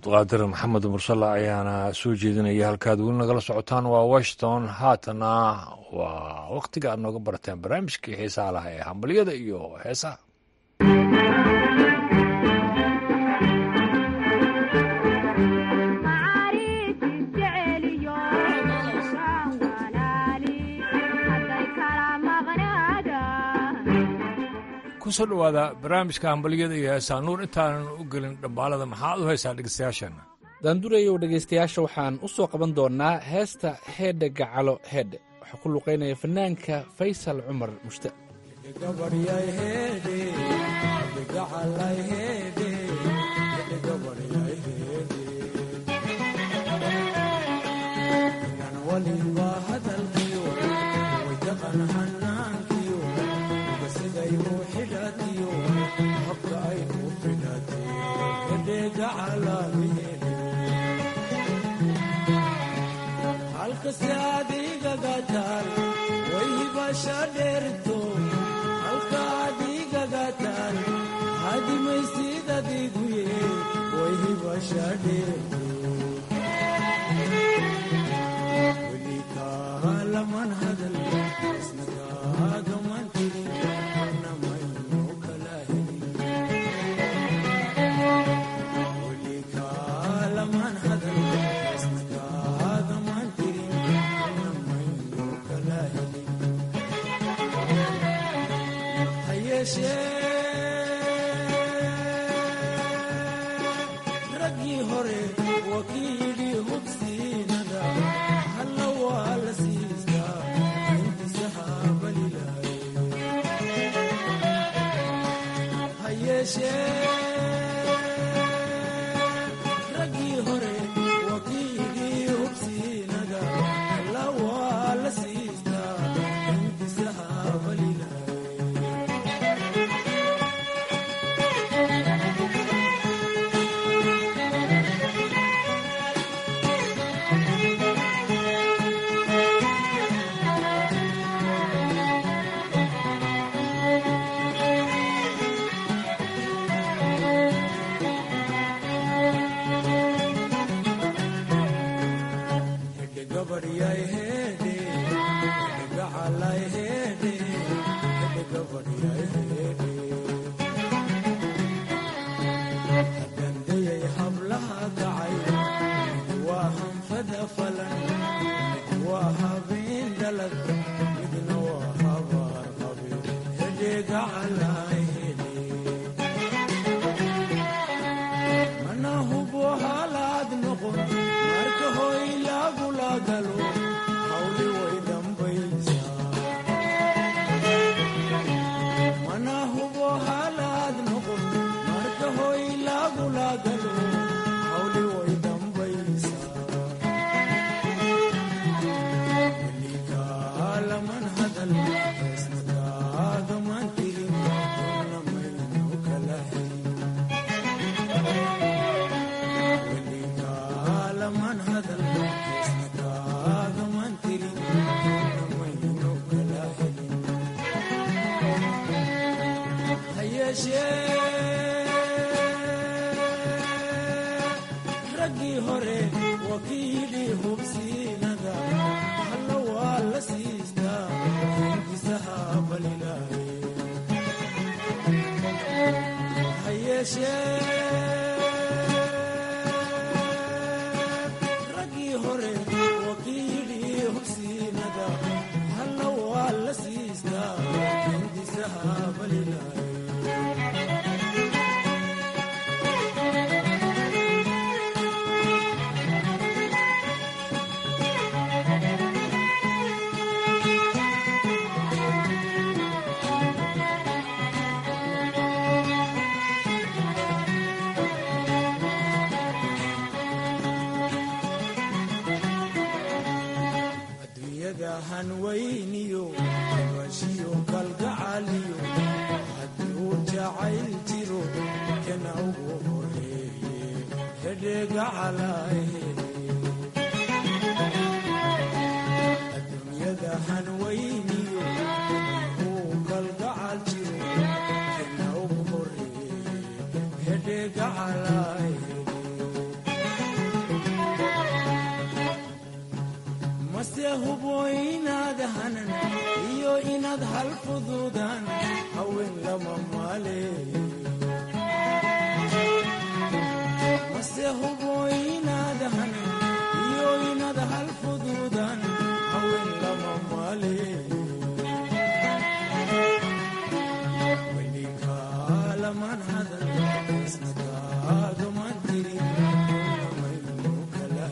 cabdiqaadir maxamed mursalla ayaana soo jeedinaya halkaad weli nagala socotaan waa washington haatana waa wakhtiga aad nooga barateen barnaamijkii xiisaha laha ee hambalyada iyo heesaha kusoo dhowaada barnaamijka hambalyada iyo heesaa nuur intaanan u gelin dhambaalada maxaad u haysaa dhegeystayaasheenna daandurayow dhegaystayaasha waxaan u soo qaban doonnaa heesta heedhe gacalo heedhe waxaa ku luqaynaya fanaanka faysal cumar mushta halkasi adigagataan wayhibasha dheerto halka adigagataan hadimaysid adiguye wayhibasha dheerto welikaalaman hadal isnakaagaman tirin namayno kala helin welikaalaman hadal isnakaagaman tirin namayno kala helin hayeeshee raggii hore waa kii yidhi hubsiinada halla waa la siistaa intiisa haabalilaay hayeeshee raggii hore waa kii yidhi hubsiinada halla waa la siistaa intiisa haabalilaay hadandayay hablaha kacay waa hanfada falan waa habeen dhalad midna waa habaar qabe hedheega calay mana hubo halaad noqon marka hoy lagula galo hawli way dambaysaa mana hubo halaad noqon marka hoy lagula galo hawli way dambaysaa welikaalaman hadal heesnakaagaman tirin namayno kala helin welikaalaman hadal heesnakaagaman tirin namayno kala helin hayeeshee raggii hore waa kii yidhi hubsiinada halla waa la siistaa intiisa haabalilaay hayeeshee raggii hore waa kii yidhi hubsiinada halla waa la siistaa intiisa haabalilaay adduunyada hanweyniyo bashiyo kalgacaliyo haddii uu jacayl jiro kana ugu horeeye hedheega calaahe adduunyada hanweyniyo uu kalgacal jiro kana ugu horeeye hedheega calaahe hanan iyo inaad hal fuduudaan haween lama maale mase hubo inaad hanan iyo inaad hal fuduudaan haween lama maale weliga laman hadan isna kaagaman tirin maynu kala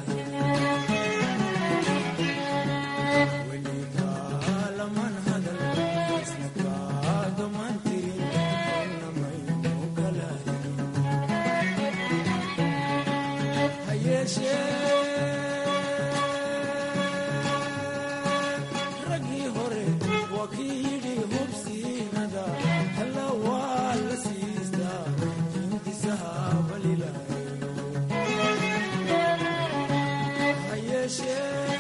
weliga laman hadan isna kaagaman tirin maynu kala raggii hore waa kii yidhi hubsiinada halla waa la siistaa hindisaha balilaayo ha yeeshee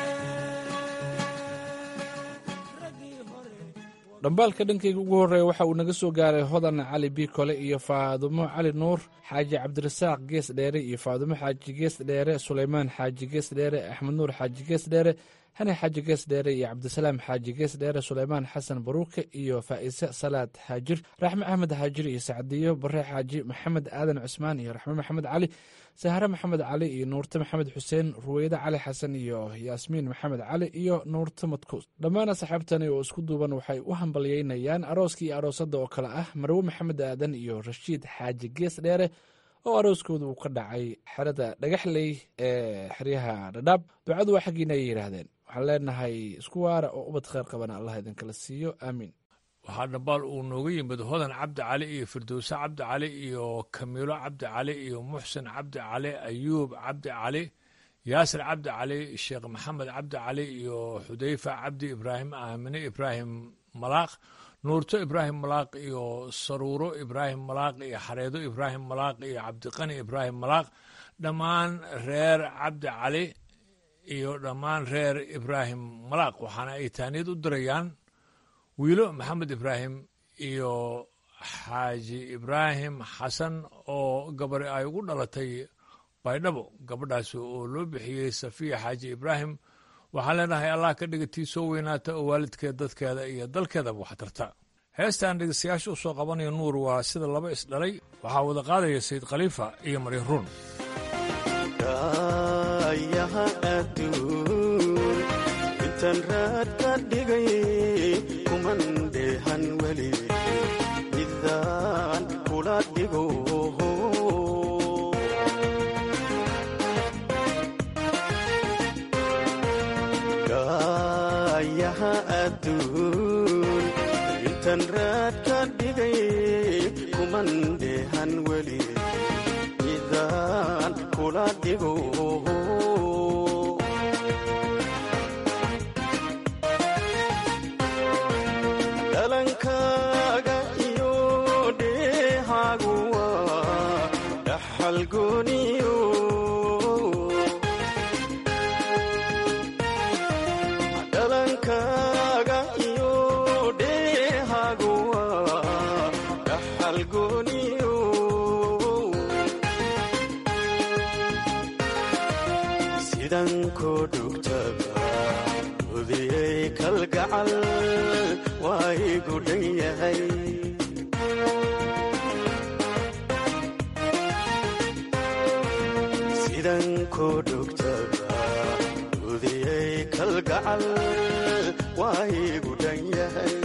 dhambaalka dhankayga ugu horreeya waxa uu naga soo gaaray hodan cali biikole iyo faadumo cali nuur xaaji cabdirasaaq gees dheere iyo faadumo xaaji gees dheere suleymaan xaaji gees dheere axmed nuur xaaji gees dheere hani xaaji gees dheere iyo cabdisalaam xaaji gees dheere suleymaan xasan baruuke iyo faa'ise salaad xaajir raxme axmed xaajir iyo sacdiyo bare xaaji maxamed aadan cusmaan iyo raxme maxamed cali sahre maxamed cali iyo nuurte maxamed xuseen ruweyde cali xasan iyo yaasmiin maxamed cali iyo nuurte madkuus dhammaan asxaabtani oo isku duuban waxay u hambalyeynayaan arooskii iyo aroosadda oo kale ah marwe maxamed aadan iyo rashiid xaaji gees dheere oo arooskooda uu ka dhacay xerada dhagaxley ee xeryaha dhadhaab ducadu waa xaggiina ay yidhaahdeen waxaan leenahay isku waara oo ubad kheyr qabana allah idinkala siiyo aamiin waxaa dhambaal uu nooga yimid hodan cabdi cali iyo firdowse cabdi cali iyo kamiilo cabdi cali iyo muxsin cabdi cali ayuub cabdi cali yaasir cabdi cali sheekh maxamed cabdi cali iyo xudayfa cabdi ibraahim aamine ibraahim malaaq nuurto ibraahim malaaq iyo saruuro ibraahim malaaq iyo xareedo ibraahim malaaq iyo cabdiqani ibraahim malaaq dhammaan reer cabdi cali iyo dhammaan reer ibraahim malaaq waxaana ay taaniyad u dirayaan wiilo maxamed ibraahim iyo xaaji ibraahim xasan oo gabari ay ugu dhalatay baydhabo gabadhaasi oo loo bixiyey safiya xaaji ibraahim waxaan leenahay allah ka dhiga tii soo weynaata oo waalidkeed dadkeeda iyo dalkeedaba wax tarta heestaan dhegeystayaasha u soo qabanayo nuur waa sida laba isdhalay waxaa wada qaadaya sayid khaliifa iyo maryam ruun yaha adduun intaan raad ka dhigay kuman dheehan weli midaan kula dhigo gaayaha adduun intaan raad ka dhigay kuman dheehan weli midaan kula dhigo dhalankaaga iyo dheehaagu waa dhaxal gooniyo dhalankaaga iyo dheehaagu waa dhaxal gooniyo sidan koo dhugtaba hudiyey kalgacal waa igu dhan yahay sidan koo dhugtaba hudiyey kalgacal waa igu dhan yahay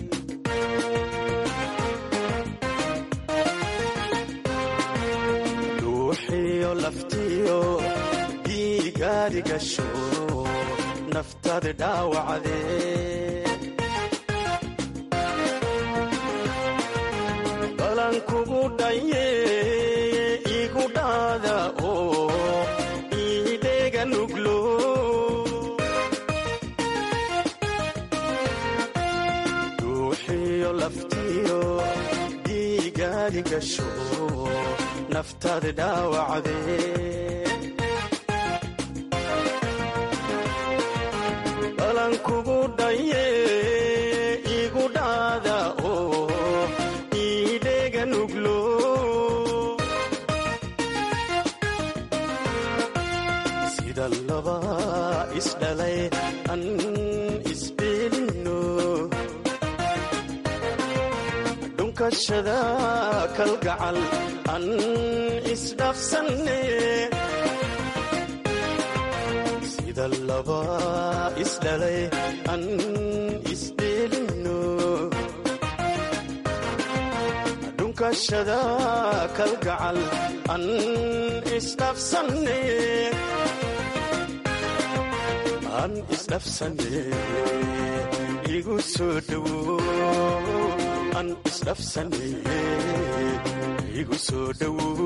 dhuuxiyo laftiyo dhiigaadi gasho naftaada dhaawacdee balan kugu dhaye igu dhaada oo iidheega nuglo dhuuxiyo laftiyo dhiigaadi gasho naftaada dhaawacdee balan kugu dhaye igu dhaada oo iidheega nuglo sida laba isdhalay an isbeelin dhunkashada kalgacal an isdhaafsanne sida laba isdhalay an isdheelino dhunkashada kalgacal an isdhaafsanne an isdhaafsanne igu soo dhowo an isdhaafsanne igu soo dhowo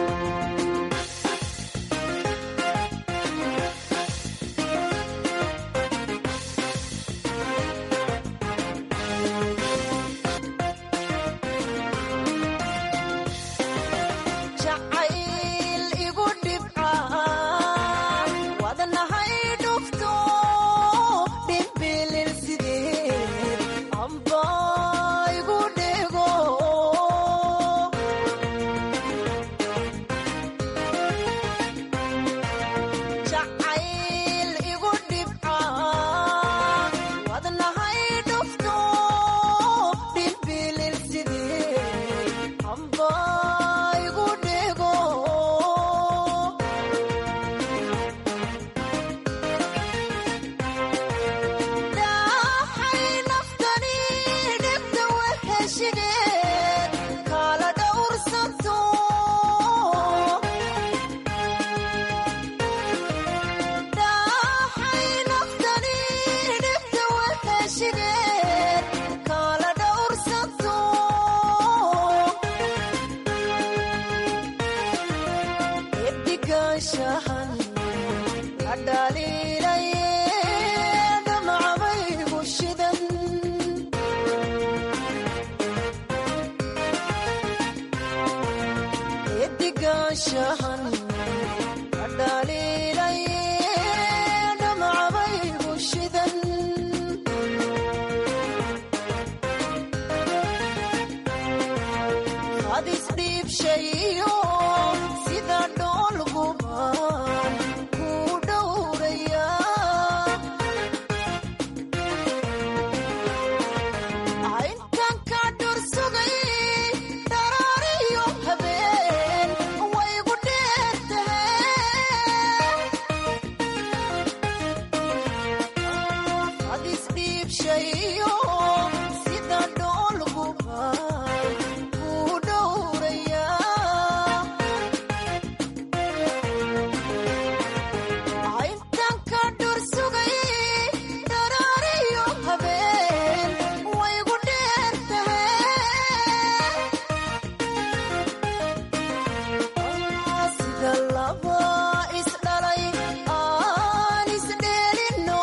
jacayl igu dhibca wadnahay dhufto dhimbilil sideed amba igu dhego jacayl igu dhibca wadnahay dhufto dhimbilil sideed amba igu dhego dhaxay naftani dhibta waheshigeed kala dhowrsanto dhaxay naftani dhibta waheshigeed kala dhowrsanto edigaanshahan adhaliilaye dhamacbaygu shidan edigaanshahan adhaliilaye dhamacbaygu shidan hadis dhiibshayo sida dhoolguban ku dhowraya intan ka dhursugay dharaariyo habeen waygu dheertahe hadis dhiibshayo sida dhoolguban ku dhowraya intan ka dhursugay dharaariyo habeen waygu dheertahe sida laba isdhalay aan isdheelino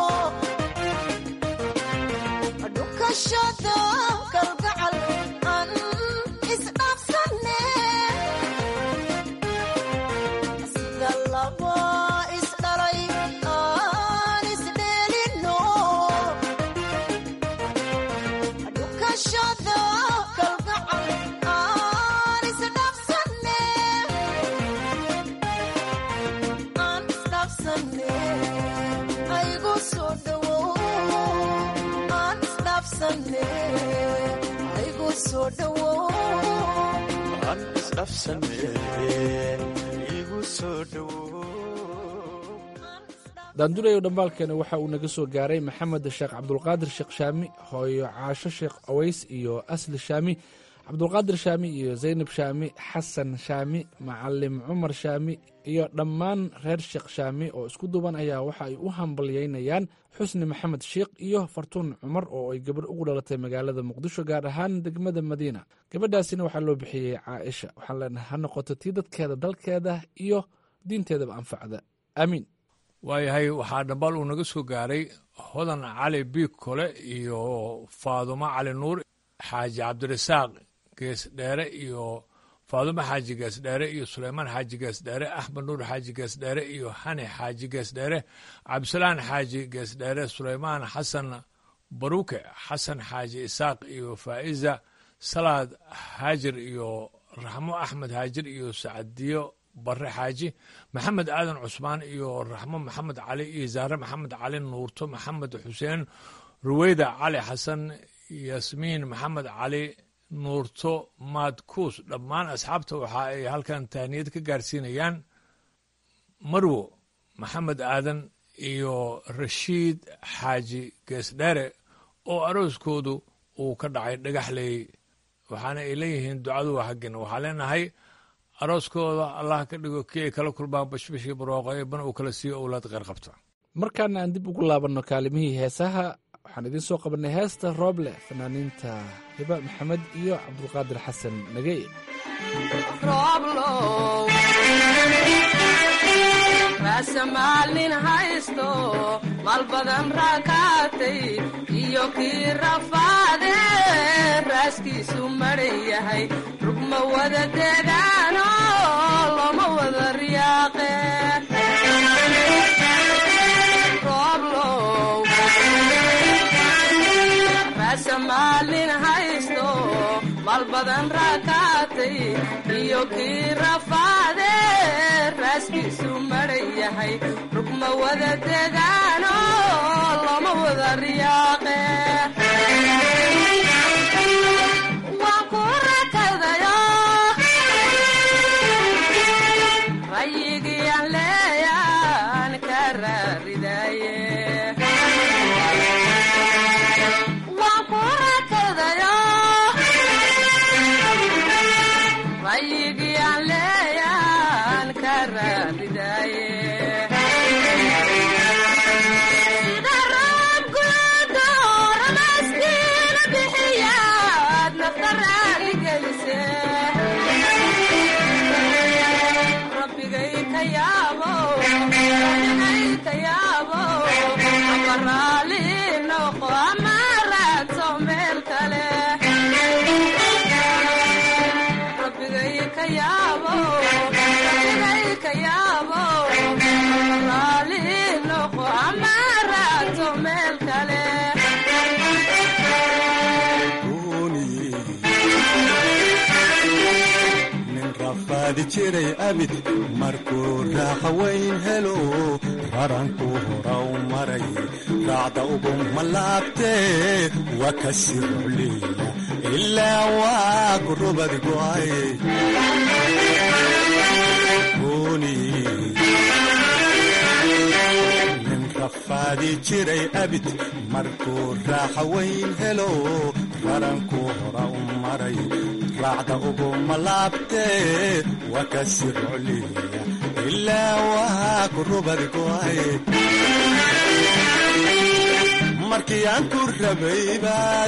dhukashada kalgacal aan isdhaafsanne sida laba isdhalay aan isdheelino dhukashada kalgacal aan isdhaafsanne aan isdhaafsanne aygu soo dhowow aan isdhaafsanne aygu soo dhowow an isdhaafsanne igu soo dhowo daandunayo dhambaalkeena waxa uu naga soo gaaray maxamed sheekh cabdulqaadir sheekh shaami hooyo caasho sheekh aways iyo asli shaami cabdulqaadir shaami iyo zaynab shaami xasan shaami macalim cumar shaami iyo dhammaan reer sheekh shaami oo isku duuban ayaa waxa ay u hambalyeynayaan xusni maxamed sheikh iyo fartuun cumar oo ay gabadh ugu dhalatay magaalada muqdisho gaar ahaan degmada madiina gabadhaasina waxaa loo bixiyey caaisha waxaan leenahay ha noqoto tii dadkeeda dalkeeda iyo diinteedaba anfacda aamiin waayahay waxaa dhambaal uu naga soo gaaray hodan cali biig kole iyo faadumo cali nuur xaaji cabdirasaaq gees dheere iyo faadumo xaaji gees dheere iyo suleymaan xaaji gees dheere axmed nuur xaaji gees dheere iyo xani xaaji gees dheere cabdisalaan xaaji gees dheere suleymaan xasan baruke xasan xaaji isaaq iyo faa'iza salaad haajir iyo raxmo axmed haajir iyo sacadiyo bare xaaji maxamed aadan cusmaan iyo raxmo maxamed cali iyo zaare maxamed cali nuurto maxamed xuseen ruweyda cali xasan yasmiin maxamed cali nuurto maadkuus dhammaan asxaabta waxa ay halkan tahniyad ka gaarsiinayaan marwo maxamed aadan iyo rashiid xaaji geesdheere oo arooskoodu uu ka dhacay dhagaxley waxaana ay leeyihiin ducadu waa haggin waxaa leenahay arooskooda allah ka dhigo kii ay kala kulmaan bashbashii barooqo eebana uu kala siiyo owlaad qeyr qabta markaana aan dib ugu laabanno kaalimihii heesaha waxaan idiin soo qabannay heesta rooble fanaaniinta hiba maxamed iyo cabdulqaadir xasan nagey raasamaalnin haysto maal badan raakaatay iyo kii rafaade raaskiisu maran yahay rugma wada degaano loma wada riyaaqe raasamaalnin haysto maal badan raakaatay iyo kii rafaade raaskiisu maran yahay rugma wada degaano loma wada riyaaqe waan ku rakadayo rayigii aan leeyaan ka raaridaye waan ku rakadayo rayigii aan leeyaan ka raaridaye sida roobgudo ramaskiina bixiyaad nafta raali gelise rabbigay ka yaabo rabbigay ka yaabo ama raali noqo ama raadso meel kale rabbigay ka yaabo rabbigay ka yaabo raali noqo ama raadso meel kale nin rafaadi jiray abid markuu raaxa weyn helo raranku hora u maray raacda ugu malaabtee waa ka sii rucliya ilaa waa ku rubad go'ay nin rafaadi jiray abid markuu raaxa weyn helo raranku hora u maray raacda ugu malaabtee waa ka sii rucliya ilaa waa ku rubad go'ay markii aan ku rabay baad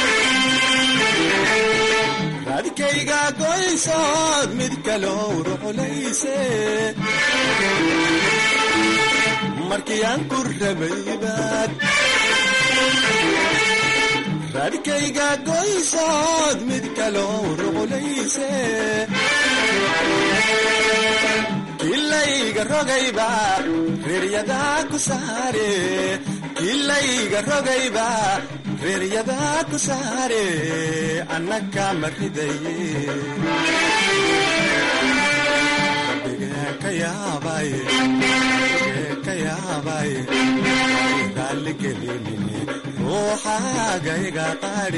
raadkayga goysood mid kaloo ruxulayse markii aan ku rabay baad raadkayga goysood mid kaloo ruxulayse kilayga rogayba reeryadaa ku saare kilayga rogayba reeryadaa ku saare annaka ma ridaye rabbigee ka yaabay rabbigee ka yaabay raalligelinine ruuxaaga iga qaadhi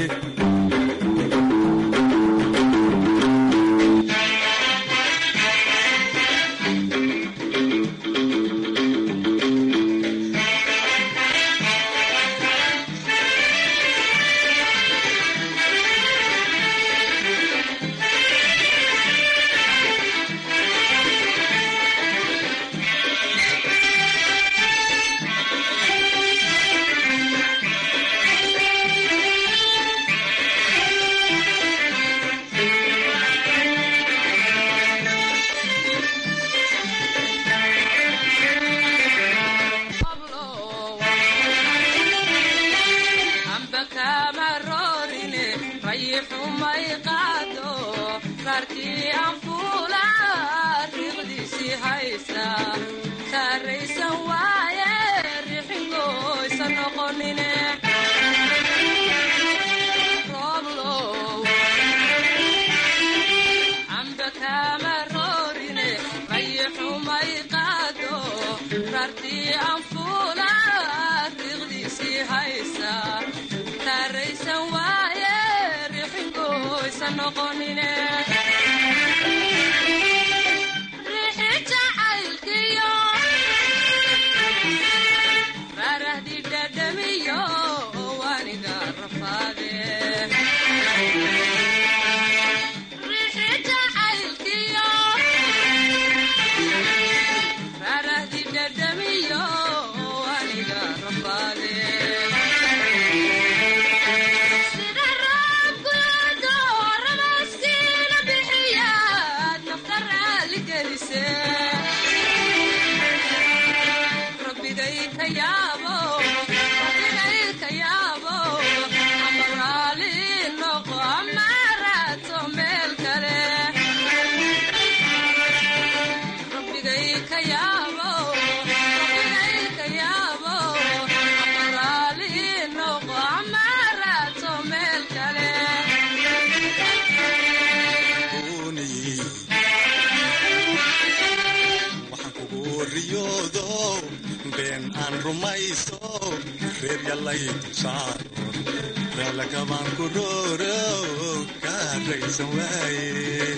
amba kama roorine rayixumay qaado raarkii aan fuula riiqdiisii haysa saaraysan waaye rixingoysa noqonine rooblow amba kama roorine rayixumay qaado raarkii aan fuula riiqdiisii haysa saaraysan waaye rixingoysa ha noqonine riixi jacaylkiyo raarahdi dhadhamiyo waniga rafaade riixi jacaylkiyo raarahdi dhadhamiyo waniga rafaade sida raabkuyado rabaskiina bixiyaad nafta raali gelise rabbigay ka yaabo rabbigay ka yaabo ama raali noqo ama raato meel kale rabbigay ka yaabo rabbigay ka yaabo ama raali noqo ama raato meel kale waxaan kugu riyoodo been aan rumayso reer yallay dulsaaro raalakabaan ku rooro kaa raysan waaye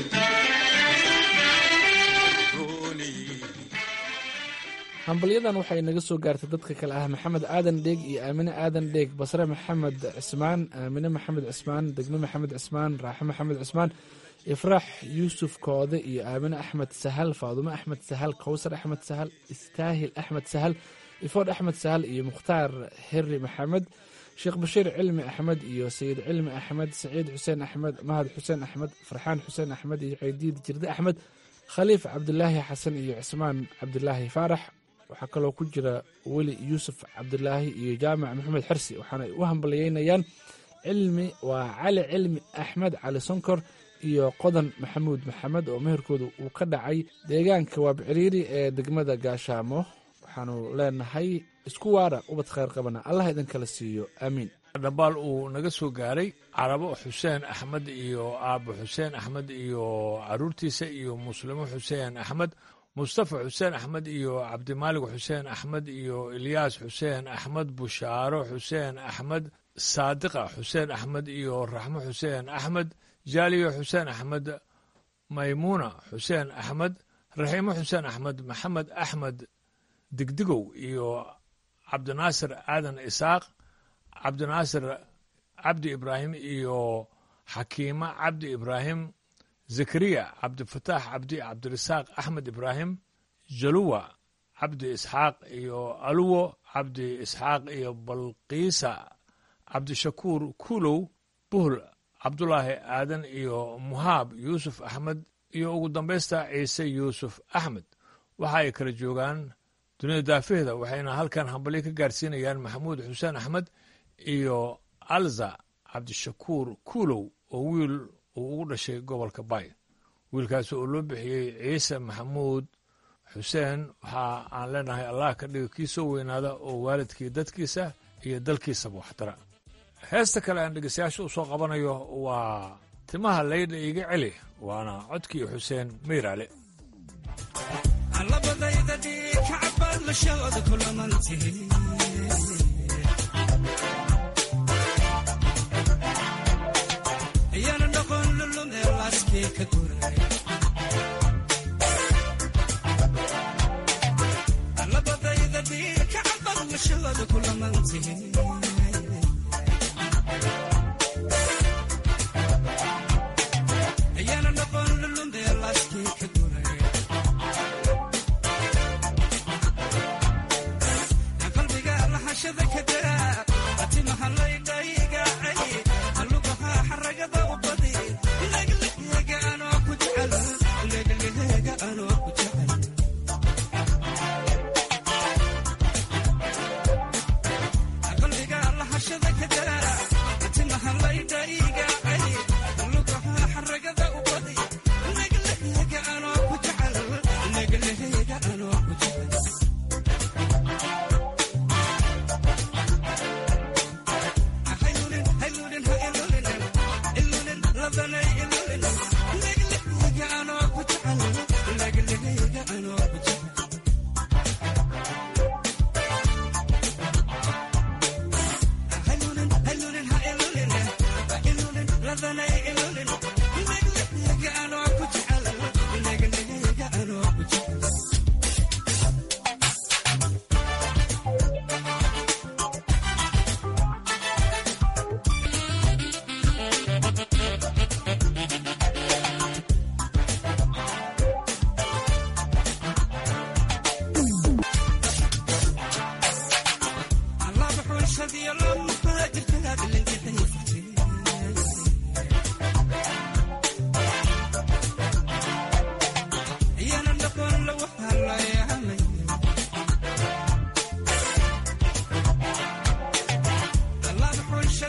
hambalyadan waxay naga soo gaartay dadka kale ah maxamed aadan dheeg iyo aamine aadan dheeg basre maxamed cismaan aamine maxamed cismaan degme maxamed cismaan raaxe maxamed cismaan ifraax yuusuf koode iyo aamine axmed sahal faadumo axmed sahal kowsar axmed sahal istaahil axmed sahal ifood axmed sahal iyo mukhtaar heri maxamed sheekh bashiir cilmi axmed iyo sayid cilmi axmed saciid xuseen axmed mahad xuseen axmed farxaan xuseen axmed iyo ceydiid jirde axmed khaliif cabdulaahi xasan iyo cismaan cabdulaahi faarax waxaa kaloo ku jira weli yuusuf cabdulaahi iyo jaamac maxamed xersi waxaana u hambalyeynayaan cilmi waa cali cilmi axmed cali sonkor iyo qodan maxamuud maxamed oo meherkooda uu ka dhacay deegaanka waabciriiri ee degmada gaashaamo waxaanu leenahay isku waara ubad khayr qabana allah idinkala siiyo aamiin dhambaal uu naga soo gaaray carabo xuseen axmed iyo aabo xuseen axmed iyo caruurtiisa iyo muslimo xuseen axmed mustafa xuseen axmed iyo cabdimaalig xuseen axmed iyo ilyaas xuseen axmed bushaaro xuseen axmed saadiqa xuseen axmed iyo raxmo xuseen axmed jaaliyo xuseen axmed maymuuna xuseen axmed raxiimo xuseen axmed maxamed axmed digdigow iyo cabdinaasir aadan isaaq cabdinaasir cabdi ibraahim iyo xakiima cabdi ibraahim zakariya cabdifataax cabdi cabdirasaaq axmed ibraahim jaluwa cabdi isxaaq iyo aluwo cabdi isxaaq iyo balqiisa cabdishakuur kuulow buhl cabdulaahi aadan iyo muhaab yuusuf axmed iyo ugu dambaysta ciise yuusuf axmed waxa ay kala joogaan dunida daafihda waxayna halkan hambalyo ka gaarsiinayaan maxamuud xuseen axmed iyo alza cabdishakuur kuulow oo wiil uu ugu dhashay gobolka bay wiilkaasi oo loo bixiyey ciise maxamuud xuseen waxa aan leenahay allah ka dhiga kii soo weynaada oo waalidkii dadkiisa iyo dalkiisaba waxtara heesta kale aan dhegeystayaasha u soo qabanayo waa timaha laydha iga celi waana codkii xuseen mayraale labadayda dhiigkacbaad lashooda kulamantihi ayaana noqon lulum ee laaskii ka guray labadayda dhiigkacbaad lashooda kulamantihi ayaana noqon lulum ee laaskii ka guray qalbiga lahashada ka daa atimaha laydhaygacay alugaha xaragada u badi legleheega anoo ku jecel legleheega anoo ku jecel qalbiga lahashada ka daa atimaha laydhaygacay alugaha xaragada u badi legleheega anoo ku jecel legleheega anoo ku jecel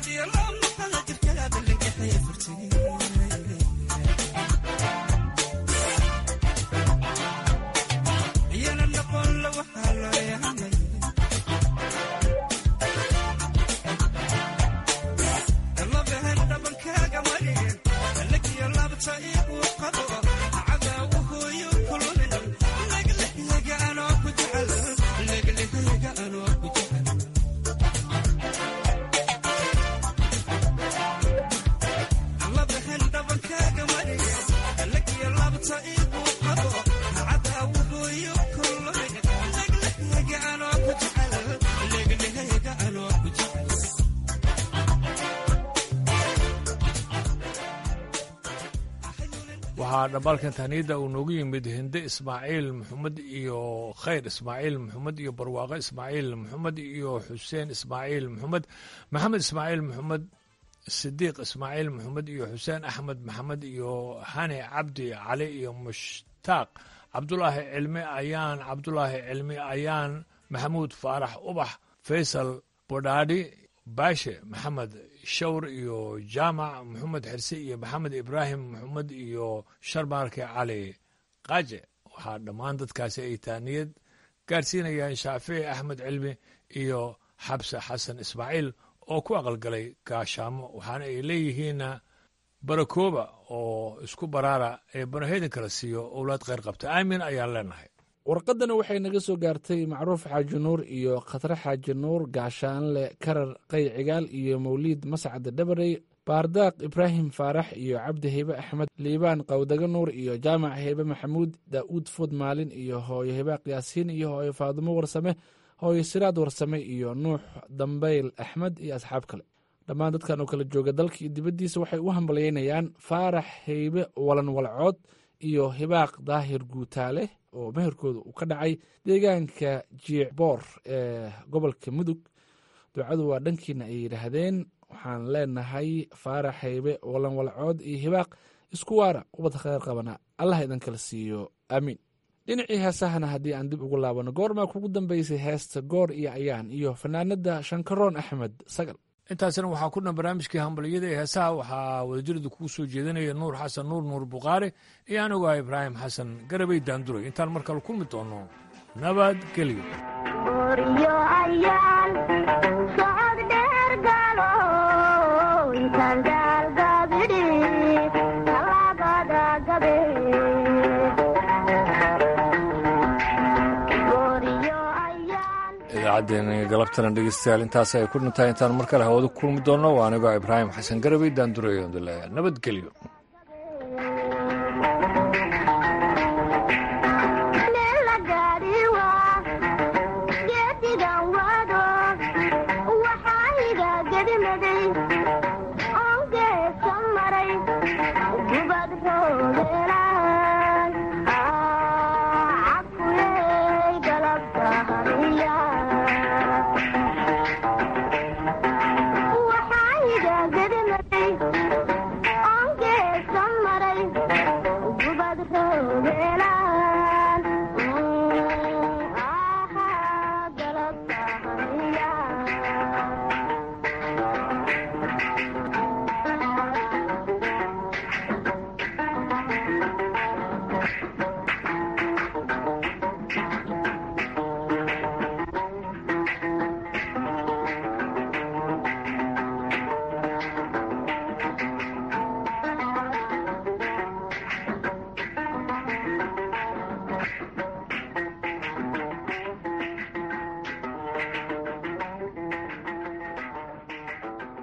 waxaa dhambaalkan tahniidda uu noogu yimid hinde ismaaciil maxamed iyo khayr ismaaciil maxamed iyo barwaaqo ismaaciil maxamed iyo xuseen ismaaciil maxamed maxamed ismaaciil maxamed sidiiq ismaaciil maxamed iyo xuseen axmed maxamed iyo hani cabdi cali iyo mushtaaq cabdulaahi cilmi ayaan cabdulaahi cilmi ayaan maxamuud faarax ubax faysal bodhaadhi baashe maxamed shawr iyo jaamac maxamed xirse iyo maxamed ibraahim maxamed iyo sharmaarke cali qaaje waxaa dhammaan dadkaasi ay taaniyad gaadhsiinayaan shaafici axmed cilmi iyo xabse xasan ismaaciil oo ku aqalgalay gaashaamo waxaana ay leeyihiinna barakooba oo isku baraara ee banaheydin kala siiyo owlaad kheyr qabta aamin ayaan leenahay warqadana waxay naga soo gaartay macruuf xaaji nuur iyo khatre xaaji nuur gaashaanle karar qay cigaal iyo mawliid mascad dhabarey baardaaq ibraahim faarax iyo cabdi heybe axmed liibaan qawdaga nuur iyo jaamac heybe maxamuud daa'uud food maalin iyo hooyo hebaaq yaasiin iyo hooyo faadumo warsame hooyo siraad warsame iyo nuux dambeyl axmed iyo asxaab kale dhammaan dadkan oo kala jooga dalka iyo dibaddiisa waxay u hambalyeynayaan faarax heybe walan walcood iyo hibaaq daahir guutaale oo meherkooda uu ka dhacay deegaanka jiicboor ee gobolka mudug ducadu waa dhankiina ay yidhaahdeen waxaan leenahay faarax haybe walan walcood iyo hibaaq isku waara ubad kheyr qabana allah idin kala siiyo aamiin dhinacii heesahana haddii aan dib ugu laabano goormaa kugu dambeysay heesta goor iyo ayaan iyo fanaanada shankaroon axmed sagal intaasina waxaa ku dhan barnaamijkii hambaliyada ee heesaha waxaa wadajirada kugu soo jeedinaya nuur xasan nuur nuur bukhaari iyo anigu ibraahim xasan garabay daanduray intaan mar kale kulmi doono nabadgelyo idaacaddeen galabtana dhegeystayaal intaas ay ku dhintahay intaan mar kale hawada ku kulmi doonno waa anigoo ibraahim xasan garabay daanduray nabadgelyo waxaa iga gedimaday